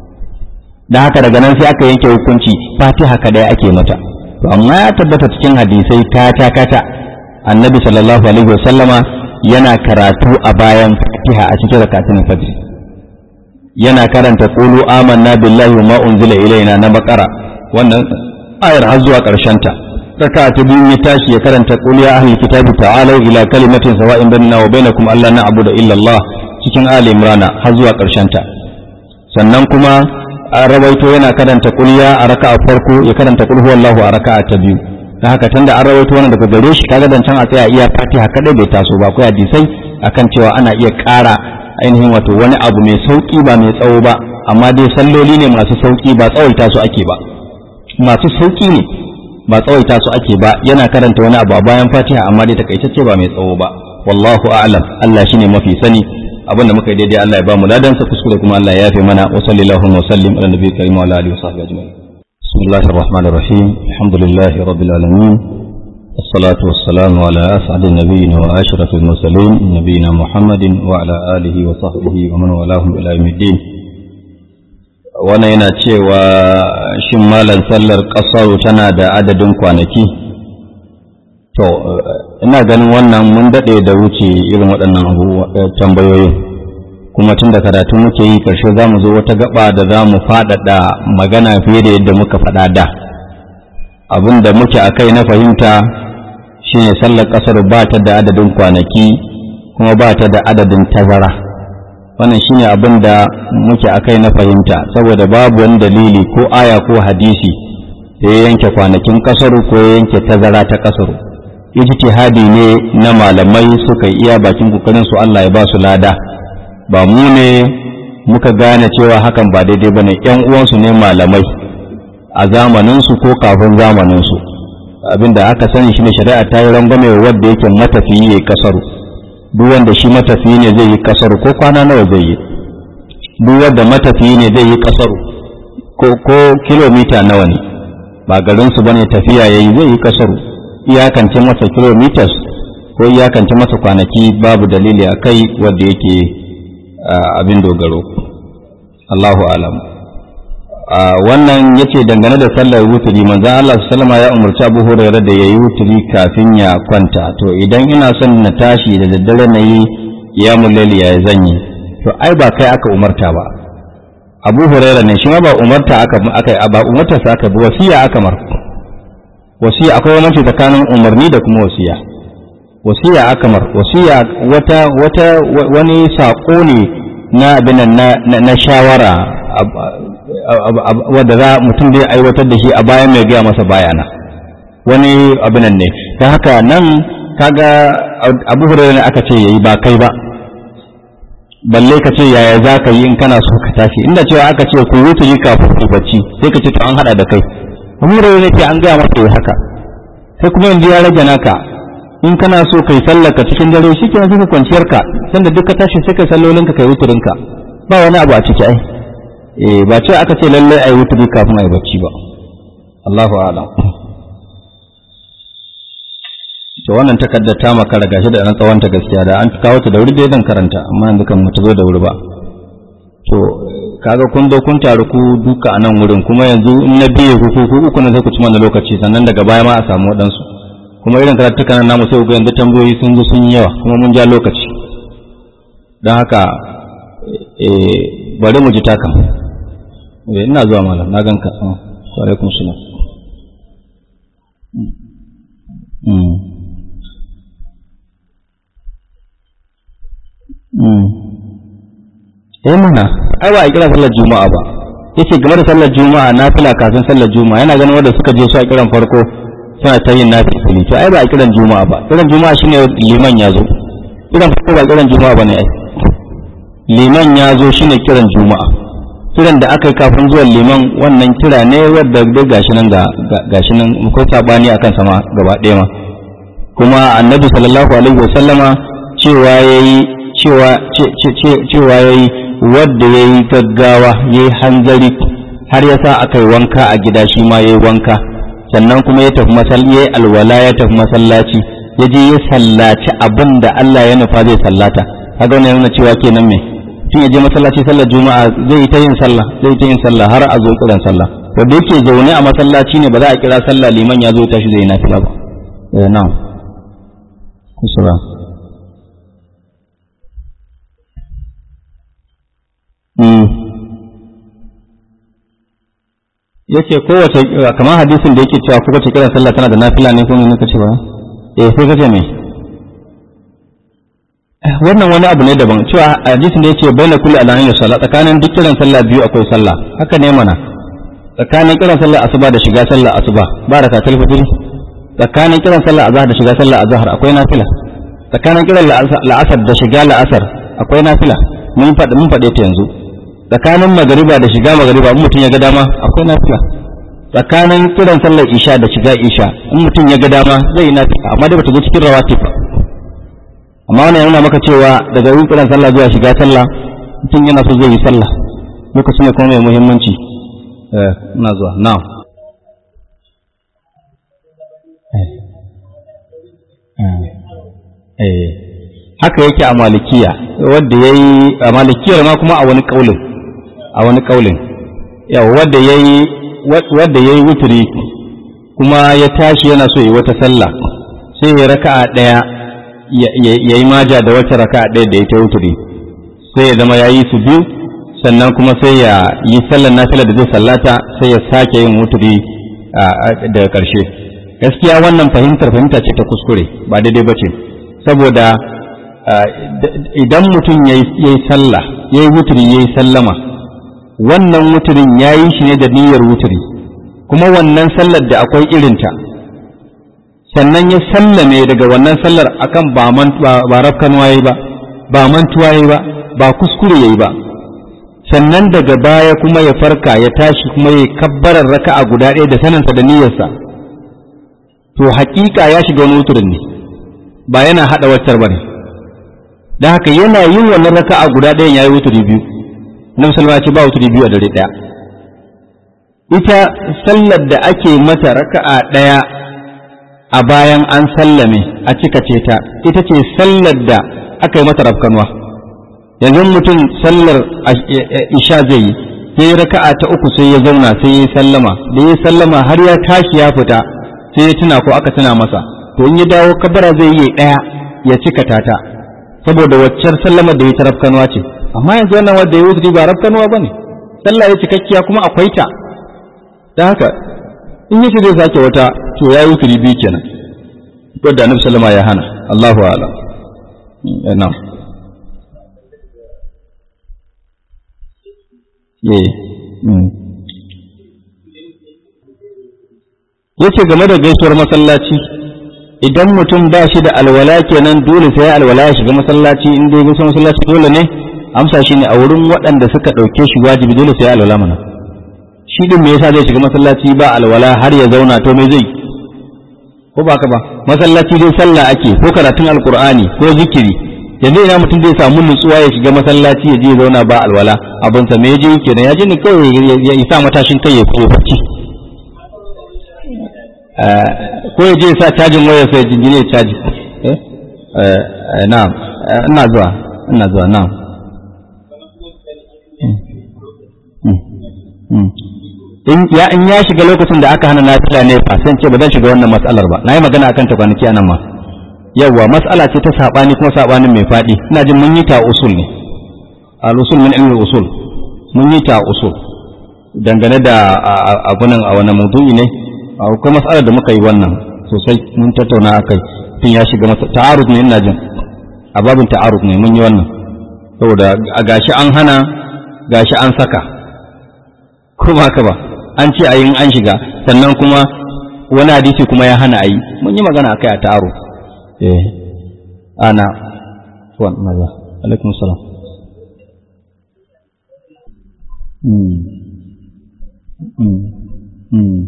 [SPEAKER 1] da haka daga nan sai aka yanke hukunci fatiha kadai ake mata to amma ya tabbata cikin hadisai kata kata annabi sallallahu alaihi wasallama yana karatu a bayan fatiha a cikin rakatun fajr yana karanta qulu amanna billahi wa ma unzila ilaina na bakara wannan ayar har zuwa karshen ta raka ta biyu ya tashi ya karanta qul ya ahlul kitabi ta'alu ila kalimatin sawa'in bainana wa bainakum alla na'budu illa Allah cikin ali imrana har zuwa karshen ta sannan kuma an rawaito yana karanta kulya a raka'a farko ya karanta kul huwallahu a raka'a ta biyu dan haka tunda an rawaito wannan daga gare shi kaga dan can a tsaya iya fatiha kadai bai taso ba akwai hadisai akan cewa ana iya ƙara ainihin wato wani abu mai sauki ba mai tsawo ba amma dai salloli ne masu sauki ba tsawaita su ake ba masu sauki ne ba tsawaita su ake ba yana karanta wani abu a bayan fatiha amma dai takaitacce ba mai tsawo ba wallahu a'lam Allah shine mafi sani abin da muka yi daidai Allah ya ba mu ladan sa kuskure kuma Allah ya yafe mana wa sallallahu wa sallim ala nabiyyi karim wa ala alihi wa sahbihi ajma'in bismillahir rahmanir rahim alhamdulillahi rabbil alamin والصلاة والسلام على أسعد النبيين وأشرف المرسلين نبينا محمد وعلى آله وصحبه ومن والاهم إلى يوم الدين wannan yana cewa shin malam sallar ƙasar tana da adadin kwanaki to ina ganin wannan mun daɗe da wuce irin waɗannan tambayoyin kuma tun da karatu muke yi ƙarshe za mu zo wata gaba da za mu faɗaɗa magana fiye da yadda muka faɗa da abin da muke a kai na fahimta shine sallar ƙasar ba ta da adadin kwanaki kuma ba ta da adadin tazara wannan shine abin da muke akai na fahimta saboda babu wani dalili ko aya ko hadisi da ya yanke kwanakin kasaru ko ya yanke tazara ta kasaru ijtihadi ne na malamai suka iya bakin kokarin su Allah ya ba su lada ba mu ne muka gane cewa hakan ba daidai bane yan uwansu ne malamai a zamanin su ko kafin zamanin su abinda aka sani shine shari'a ta yi rangwame wanda yake matafiyi ya kasaru duk wanda shi matafiyi ne zai yi kasaru ko kwana nawa zai yi duk wanda matafiyi ne zai yi kasaru ko ko kilomita nawa ne ba garin su bane tafiya yayi zai yi kasaru iyakance masa kilometers ko iyakance masa kwanaki babu dalili a kai wanda yake abin dogaro Allahu alam wannan yace dangane da sallar wuturi manzon Allah sallama ya umarci Abu Hurairah da yayi wuturi kafin ya kwanta to idan ina son na tashi da daddare na yi qiyamul layl ya zanyi to ai ba kai aka umarta ba Abu Hurairah ne shi ma ba umarta aka aka ba umarta sa aka bi wasiya aka mar wasiya akwai wani tsakanin umarni da kuma wasiya wasiya aka mar wasiya wata wata wani sako ne na abin na na shawara wadda za mutum zai aiwatar da shi a bayan mai gaya masa bayana wani abinan ne ta haka nan kaga abu hurairu ne aka ce yayi ba kai ba balle ka ce yaya za ka yi in kana so ka tashi inda cewa aka ce ku wuce yi kafin ku bacci sai ka ce to an hada da kai abu hurairu ne ce an gaya masa yi haka sai kuma yanzu ya rage naka in kana so kai sallaka cikin dare shi kenan sai ka kwanciyar ka sanda duk ka tashi sai ka sallolin ka kai wuturinka ba wani abu a ciki ai eh ba ce aka ce lallai ai wuturi kafin ai bacci ba Allahu a'lam to wannan takaddar ta makara gashi da ran tsawon ta gaskiya da an kawo ta da wuri dai dan karanta amma yanzu kan mutu zo da wuri ba to kaga kun zo kun taru ku duka a nan wurin kuma yanzu in na biye ku ku uku ne sai ku ci mana lokaci sannan daga baya ma a samu waɗansu kuma irin karatukan nan namu sai ku ga yanzu tambayoyi sun zo sun yi yawa kuma mun ja lokaci don haka eh bari mu ji takan ina zuwa malam na ganka wa alaikum salam eh mana ai ba a kira sallar juma'a ba yace game da sallar juma'a na fila kafin sallar juma'a yana ganin wanda suka je su a kiran farko suna ta yin nafi fili to ai ba a kiran juma'a ba kiran juma'a shine liman ya zo kiran farko ba kiran juma'a bane ai liman ya zo shine kiran juma'a kiran da aka yi kafin zuwan liman wannan kira ne wadda dai gashi nan ga gashi nan ko sabani akan sama gaba ɗaya ma kuma annabi sallallahu alaihi wa sallama cewa yayi cewa cewa yayi wadda yayi gaggawa yayi hanzari har yasa aka yi wanka a gida shi ma yayi wanka sannan kuma ya tafi masallaci yayi alwala ya tafi masallaci ya je ya sallaci abin da Allah ya nufa zai sallata kaga wannan yana cewa kenan me tun ya je masallaci sallar juma'a zai yi ta yin sallah zai ta yin sallah har a zo kiran sallah to da yake zaune a masallaci ne ba za a kira sallah liman ya zo tashi zai nafila ba eh na'am kusura mm yace kowace kamar hadisin da yake cewa kowace kiran sallah tana da nafila ne ko ne kace ba eh sai kace me wannan wani abu ne daban cewa hadisin da yace baina kulli alamin da sallah tsakanin duk kiran sallah biyu akwai sallah haka ne mana tsakanin kiran sallah asuba da shiga sallah asuba ba da katal fitri tsakanin kiran sallah azhar da shiga sallah azhar akwai nafila tsakanin kiran la'asar da shiga la'asar akwai nafila mun faɗi mun faɗe ta yanzu tsakanin magariba da shiga magariba in mutum ya ga dama akwai nafila tsakanin kiran sallar isha da shiga isha in mutum ya ga dama zai yi nafila amma dai bata zo cikin rawatib ba amma wannan yana maka cewa daga yin kiran sallah zuwa shiga sallah mutum yana so zai yi sallah lokacin ne kuma mai muhimmanci eh ina zuwa na eh haka yake a malikiya wanda yayi a malikiyar ma kuma a wani kaulin a wani kaulin yawa wanda yayi wanda yayi wuturi kuma ya tashi yana so yi wata sallah sai ya raka'a daya ya yi maja da wata raka ɗaya da ya ta wuturi sai ya zama ya yi su biyu sannan kuma sai ya yi sallar nafila da zai sallata sai ya sake yin wuturi daga ƙarshe gaskiya wannan fahimtar fahimta ce ta kuskure ba daidai ba ce saboda idan mutum ya yi sallah ya yi wuturi ya yi sallama wannan wuturin ya yi shi ne da niyyar wuturi kuma wannan sallar da akwai irinta sannan ya sallame daga wannan sallar akan ba rafkanuwa ya yi ba ba mantuwa ya yi ba ba kuskure ya yi ba sannan daga baya kuma ya farka ya tashi kuma ya kabbarar raka'a guda ɗaya da sanansa da niyyarsa to haƙiƙa ya shiga wani wuturin ne ba yana haɗa waccar ba ne da haka yana yin wannan raka'a guda ɗayan ya yi wuturi biyu na musulma ce ba wuturi biyu a dare ɗaya ita sallar da ake mata raka'a ɗaya a bayan an sallame a cika ce ta ita ce sallar da aka yi mata rafkanuwa yanzu mutum sallar isha zai yi sai raka'a ta uku sai ya zauna sai ya sallama da ya sallama har ya tashi ya fita sai ya tuna ko aka tuna masa to in ya dawo kabara zai yi ɗaya ya cika tata saboda waccar sallamar da ya ta rafkanuwa ce amma yanzu wannan wanda ya wuce ba rafkanuwa bane sallah ya cikakkiya kuma akwai ta da haka in yace zai sake wata to ya yi wuturi biyu kenan wadda annabi sallama ya hana Allahu a'lam na'am yace game da gaisuwar masallaci idan mutum ba shi da alwala kenan dole sai alwala ya shiga masallaci in dai gaisuwar masallaci dole ne amsa shi ne a wurin waɗanda suka ɗauke shi wajibi dole sai alwala mana shi din me yasa zai shiga masallaci ba alwala har ya zauna to me zai ko ba ka ba masallaci dai sallah ake ko karatun alqur'ani ko zikiri yanzu ina mutum zai samu nutsuwa ya shiga masallaci ya je ya zauna ba alwala abin sa me ya je kenan ya je ne kawai ya isa matashin kai ya koyo bacci ko ya je ya sa cajin wayar sai jingine ya caji eh na'am ina zuwa ina zuwa na'am in ya in ya shiga lokacin da aka hana nafila ne fa sai ce ba zan shiga wannan matsalar ba nayi magana akan ta kwanaki anan ma yawa mas'ala ce ta sabani kuma sabanin mai fadi ina jin mun yi ta usul ne al usul min ilmi usul mun yi ta usul dangane da abunan a wannan maudu'i ne akwai mas'alar da muka yi wannan sosai mun tattauna akai tun ya shiga masa ta'arud ne ina jin a babin ta'arud ne mun yi wannan saboda a gashi an hana gashi an saka ko ba ka ba an ce a yin an shiga sannan kuma wani hadisi kuma ya hana a yi mun yi magana akai a taro eh ana wan maza alaikum salam mm mm mm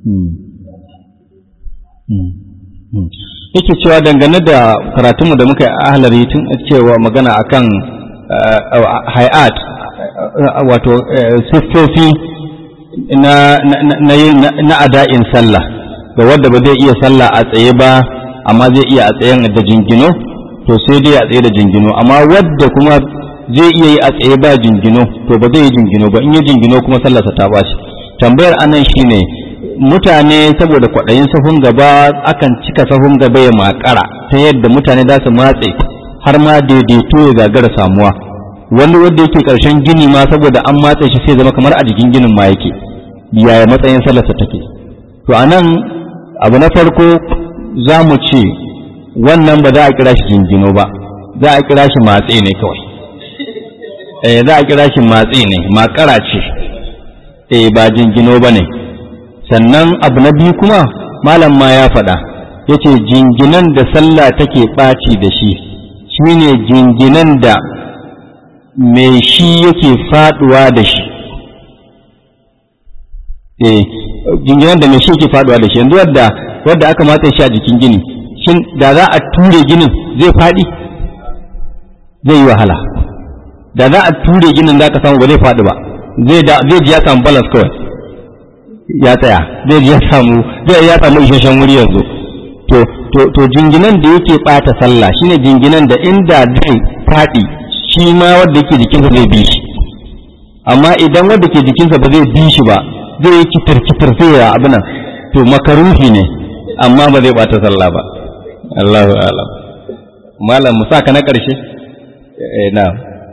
[SPEAKER 1] mm yake cewa dangane da karatunmu da muka yi a ahlari tun cewa magana akan hay'at wato siffofi na ada'in sallah ga wadda ba zai iya sallah a tsaye ba amma zai iya a tsayen da jingino to sai dai a tsaye da jingino amma wadda kuma zai iya yi a tsaye ba jingino to ba zai yi jingino ba in yi jingino kuma sallarsa ta bashi tambayar anan shine mutane saboda kwaɗayin sahun gaba akan cika sahun gaba ya makara ta yadda mutane za su matse har ma daidaito ya gagara samuwa wani wanda yake ƙarshen gini ma saboda an matse shi sai zama kamar a jikin ginin ma yake yaya matsayin sallarsa take to anan abu na farko za mu ce wannan ba za a kira shi jingino ba za a kira shi matse ne kawai eh za a kira shi matse ne makara ce eh ba jingino ba ne sannan abu na biyu kuma malam ma ya faɗa ya ce jinginan da sallah take ɓaci da shi shine jinginan da mai shi yake faɗuwa da shi eh jinginan da mai shi yake faɗuwa da shi yanzu wadda wadda aka matsa shi a jikin gini shin da za a ture ginin zai faɗi zai yi wahala da za a ture ginin za ka samu ba zai faɗi ba zai ji ya samu balas kawai ya tsaya zai ji ya samu zai ya samu isasshen wuri yanzu to to to jinginan da yake bata sallah shine jinginan da inda zai faɗi shi ma wanda yake jikinsa zai bi shi amma idan wanda ke jikinsa ba zai bi shi ba zai yi kitar kitar sai ya abin to makaruhi ne amma ba zai bata sallah ba Allahu a'lam malam musa ka na karshe eh na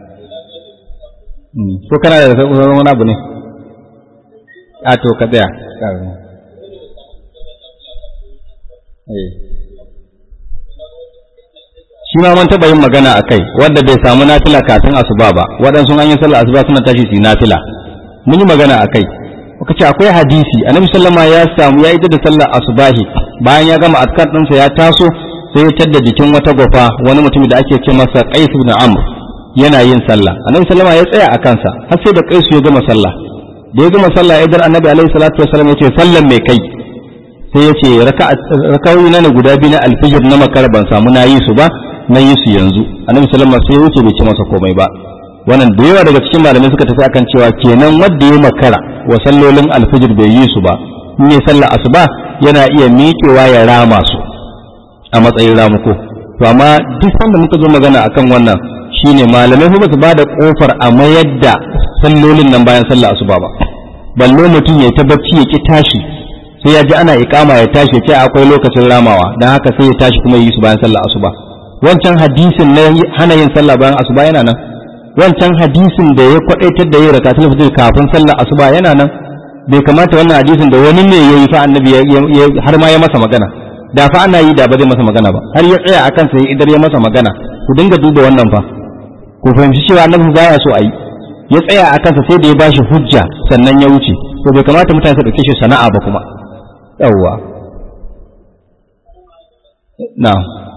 [SPEAKER 1] ko kana da wani abu ne a to ka tsaya shi ma mun taɓa yin magana a kai wanda bai samu nafila kafin asuba ba waɗansu an yi sallar asuba suna tashi su yi nafila mun yi magana a kai muka ce akwai hadisi annabi sallama ya samu ya ita da sallar asubahi bayan ya gama askar ɗinsa ya taso sai ya tadda jikin wata gwafa wani mutum da ake ce masa qais ibn amr yana yin sallah annabi sallama ya tsaya a kansa har sai da qais ya gama sallah da ya gama sallah ya dar annabi alaihi salatu wasallam ya ce sallan mai kai sai ya ce rakawoyi na ne guda biyu na alfijir na makar ban samu na yi su ba na yi su yanzu annabi sallama sai ya wuce bai ce masa komai ba wannan da yawa daga cikin malamai suka tafi akan cewa kenan wanda ya makara wa sallolin alfijir bai yi su ba in ne sallar asuba yana iya miƙewa ya rama su a matsayin ramuko to amma duk sanda muka zo magana akan wannan shine malamai ba su ba da kofar a mayar da sallolin nan bayan sallar asuba ba balle mutum ya ta bacci ya ki tashi sai ya ji ana iƙama ya tashi ya ce akwai lokacin ramawa dan haka sai ya tashi kuma yi su bayan sallar asuba wancan hadisin na hana yin sallah bayan asuba yana nan wancan hadisin da ya kwadaitar da yin rakatul fajr kafin sallar asuba yana nan bai kamata wannan hadisin da wani ne yayi fa annabi har ma ya masa magana da fa ana yi da ba zai masa magana ba har ya tsaya akan sai idar ya masa magana ku dinga duba wannan fa ku fahimci cewa annabi baya so a yi ya tsaya a kansa sai da ya bashi hujja sannan ya wuce to bai kamata mutane su dauke shi sana'a ba kuma yawwa na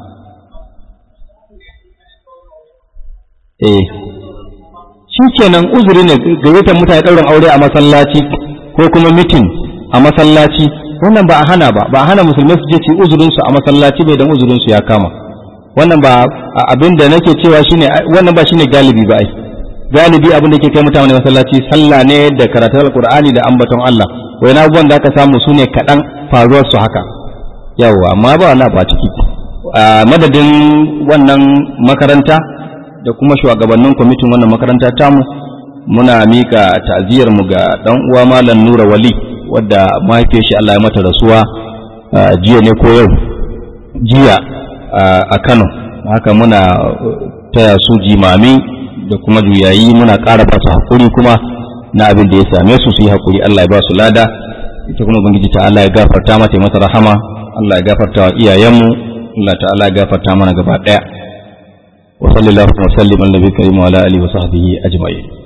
[SPEAKER 1] eh shi kenan uzuri ne gayyatar mutane ɗaurin aure a masallaci ko kuma mitin a masallaci wannan ba a hana ba ba a hana musulmai su je ci uzurinsu a masallaci bai dan uzurinsu ya kama wannan ba abin da nake cewa shine wannan ba shine galibi ba ai galibi abin da ke kai mutane masallaci sallah ne da karatun alqur'ani da ambaton Allah wai na abubuwan da aka samu su ne kaɗan faruwar su haka yawa amma ba wannan ba ciki madadin wannan makaranta da kuma shugabannin kwamitin wannan makaranta tamu muna mika ta'aziyar mu ga dan uwa malam Nura Wali wadda mahaifiyar shi Allah ya mata rasuwa jiya ne ko yau jiya a Kano haka muna taya su jimami da kuma juyayi muna ƙara ba su hakuri kuma na abin da ya same su su yi hakuri Allah ya ba su lada ita kuma ubangiji ta Allah ya gafarta mata masa rahama Allah ya gafarta wa iyayenmu Allah ta'ala ya gafarta mana gaba daya وصلى الله وسلم على النبي الكريم وعلى اله وصحبه اجمعين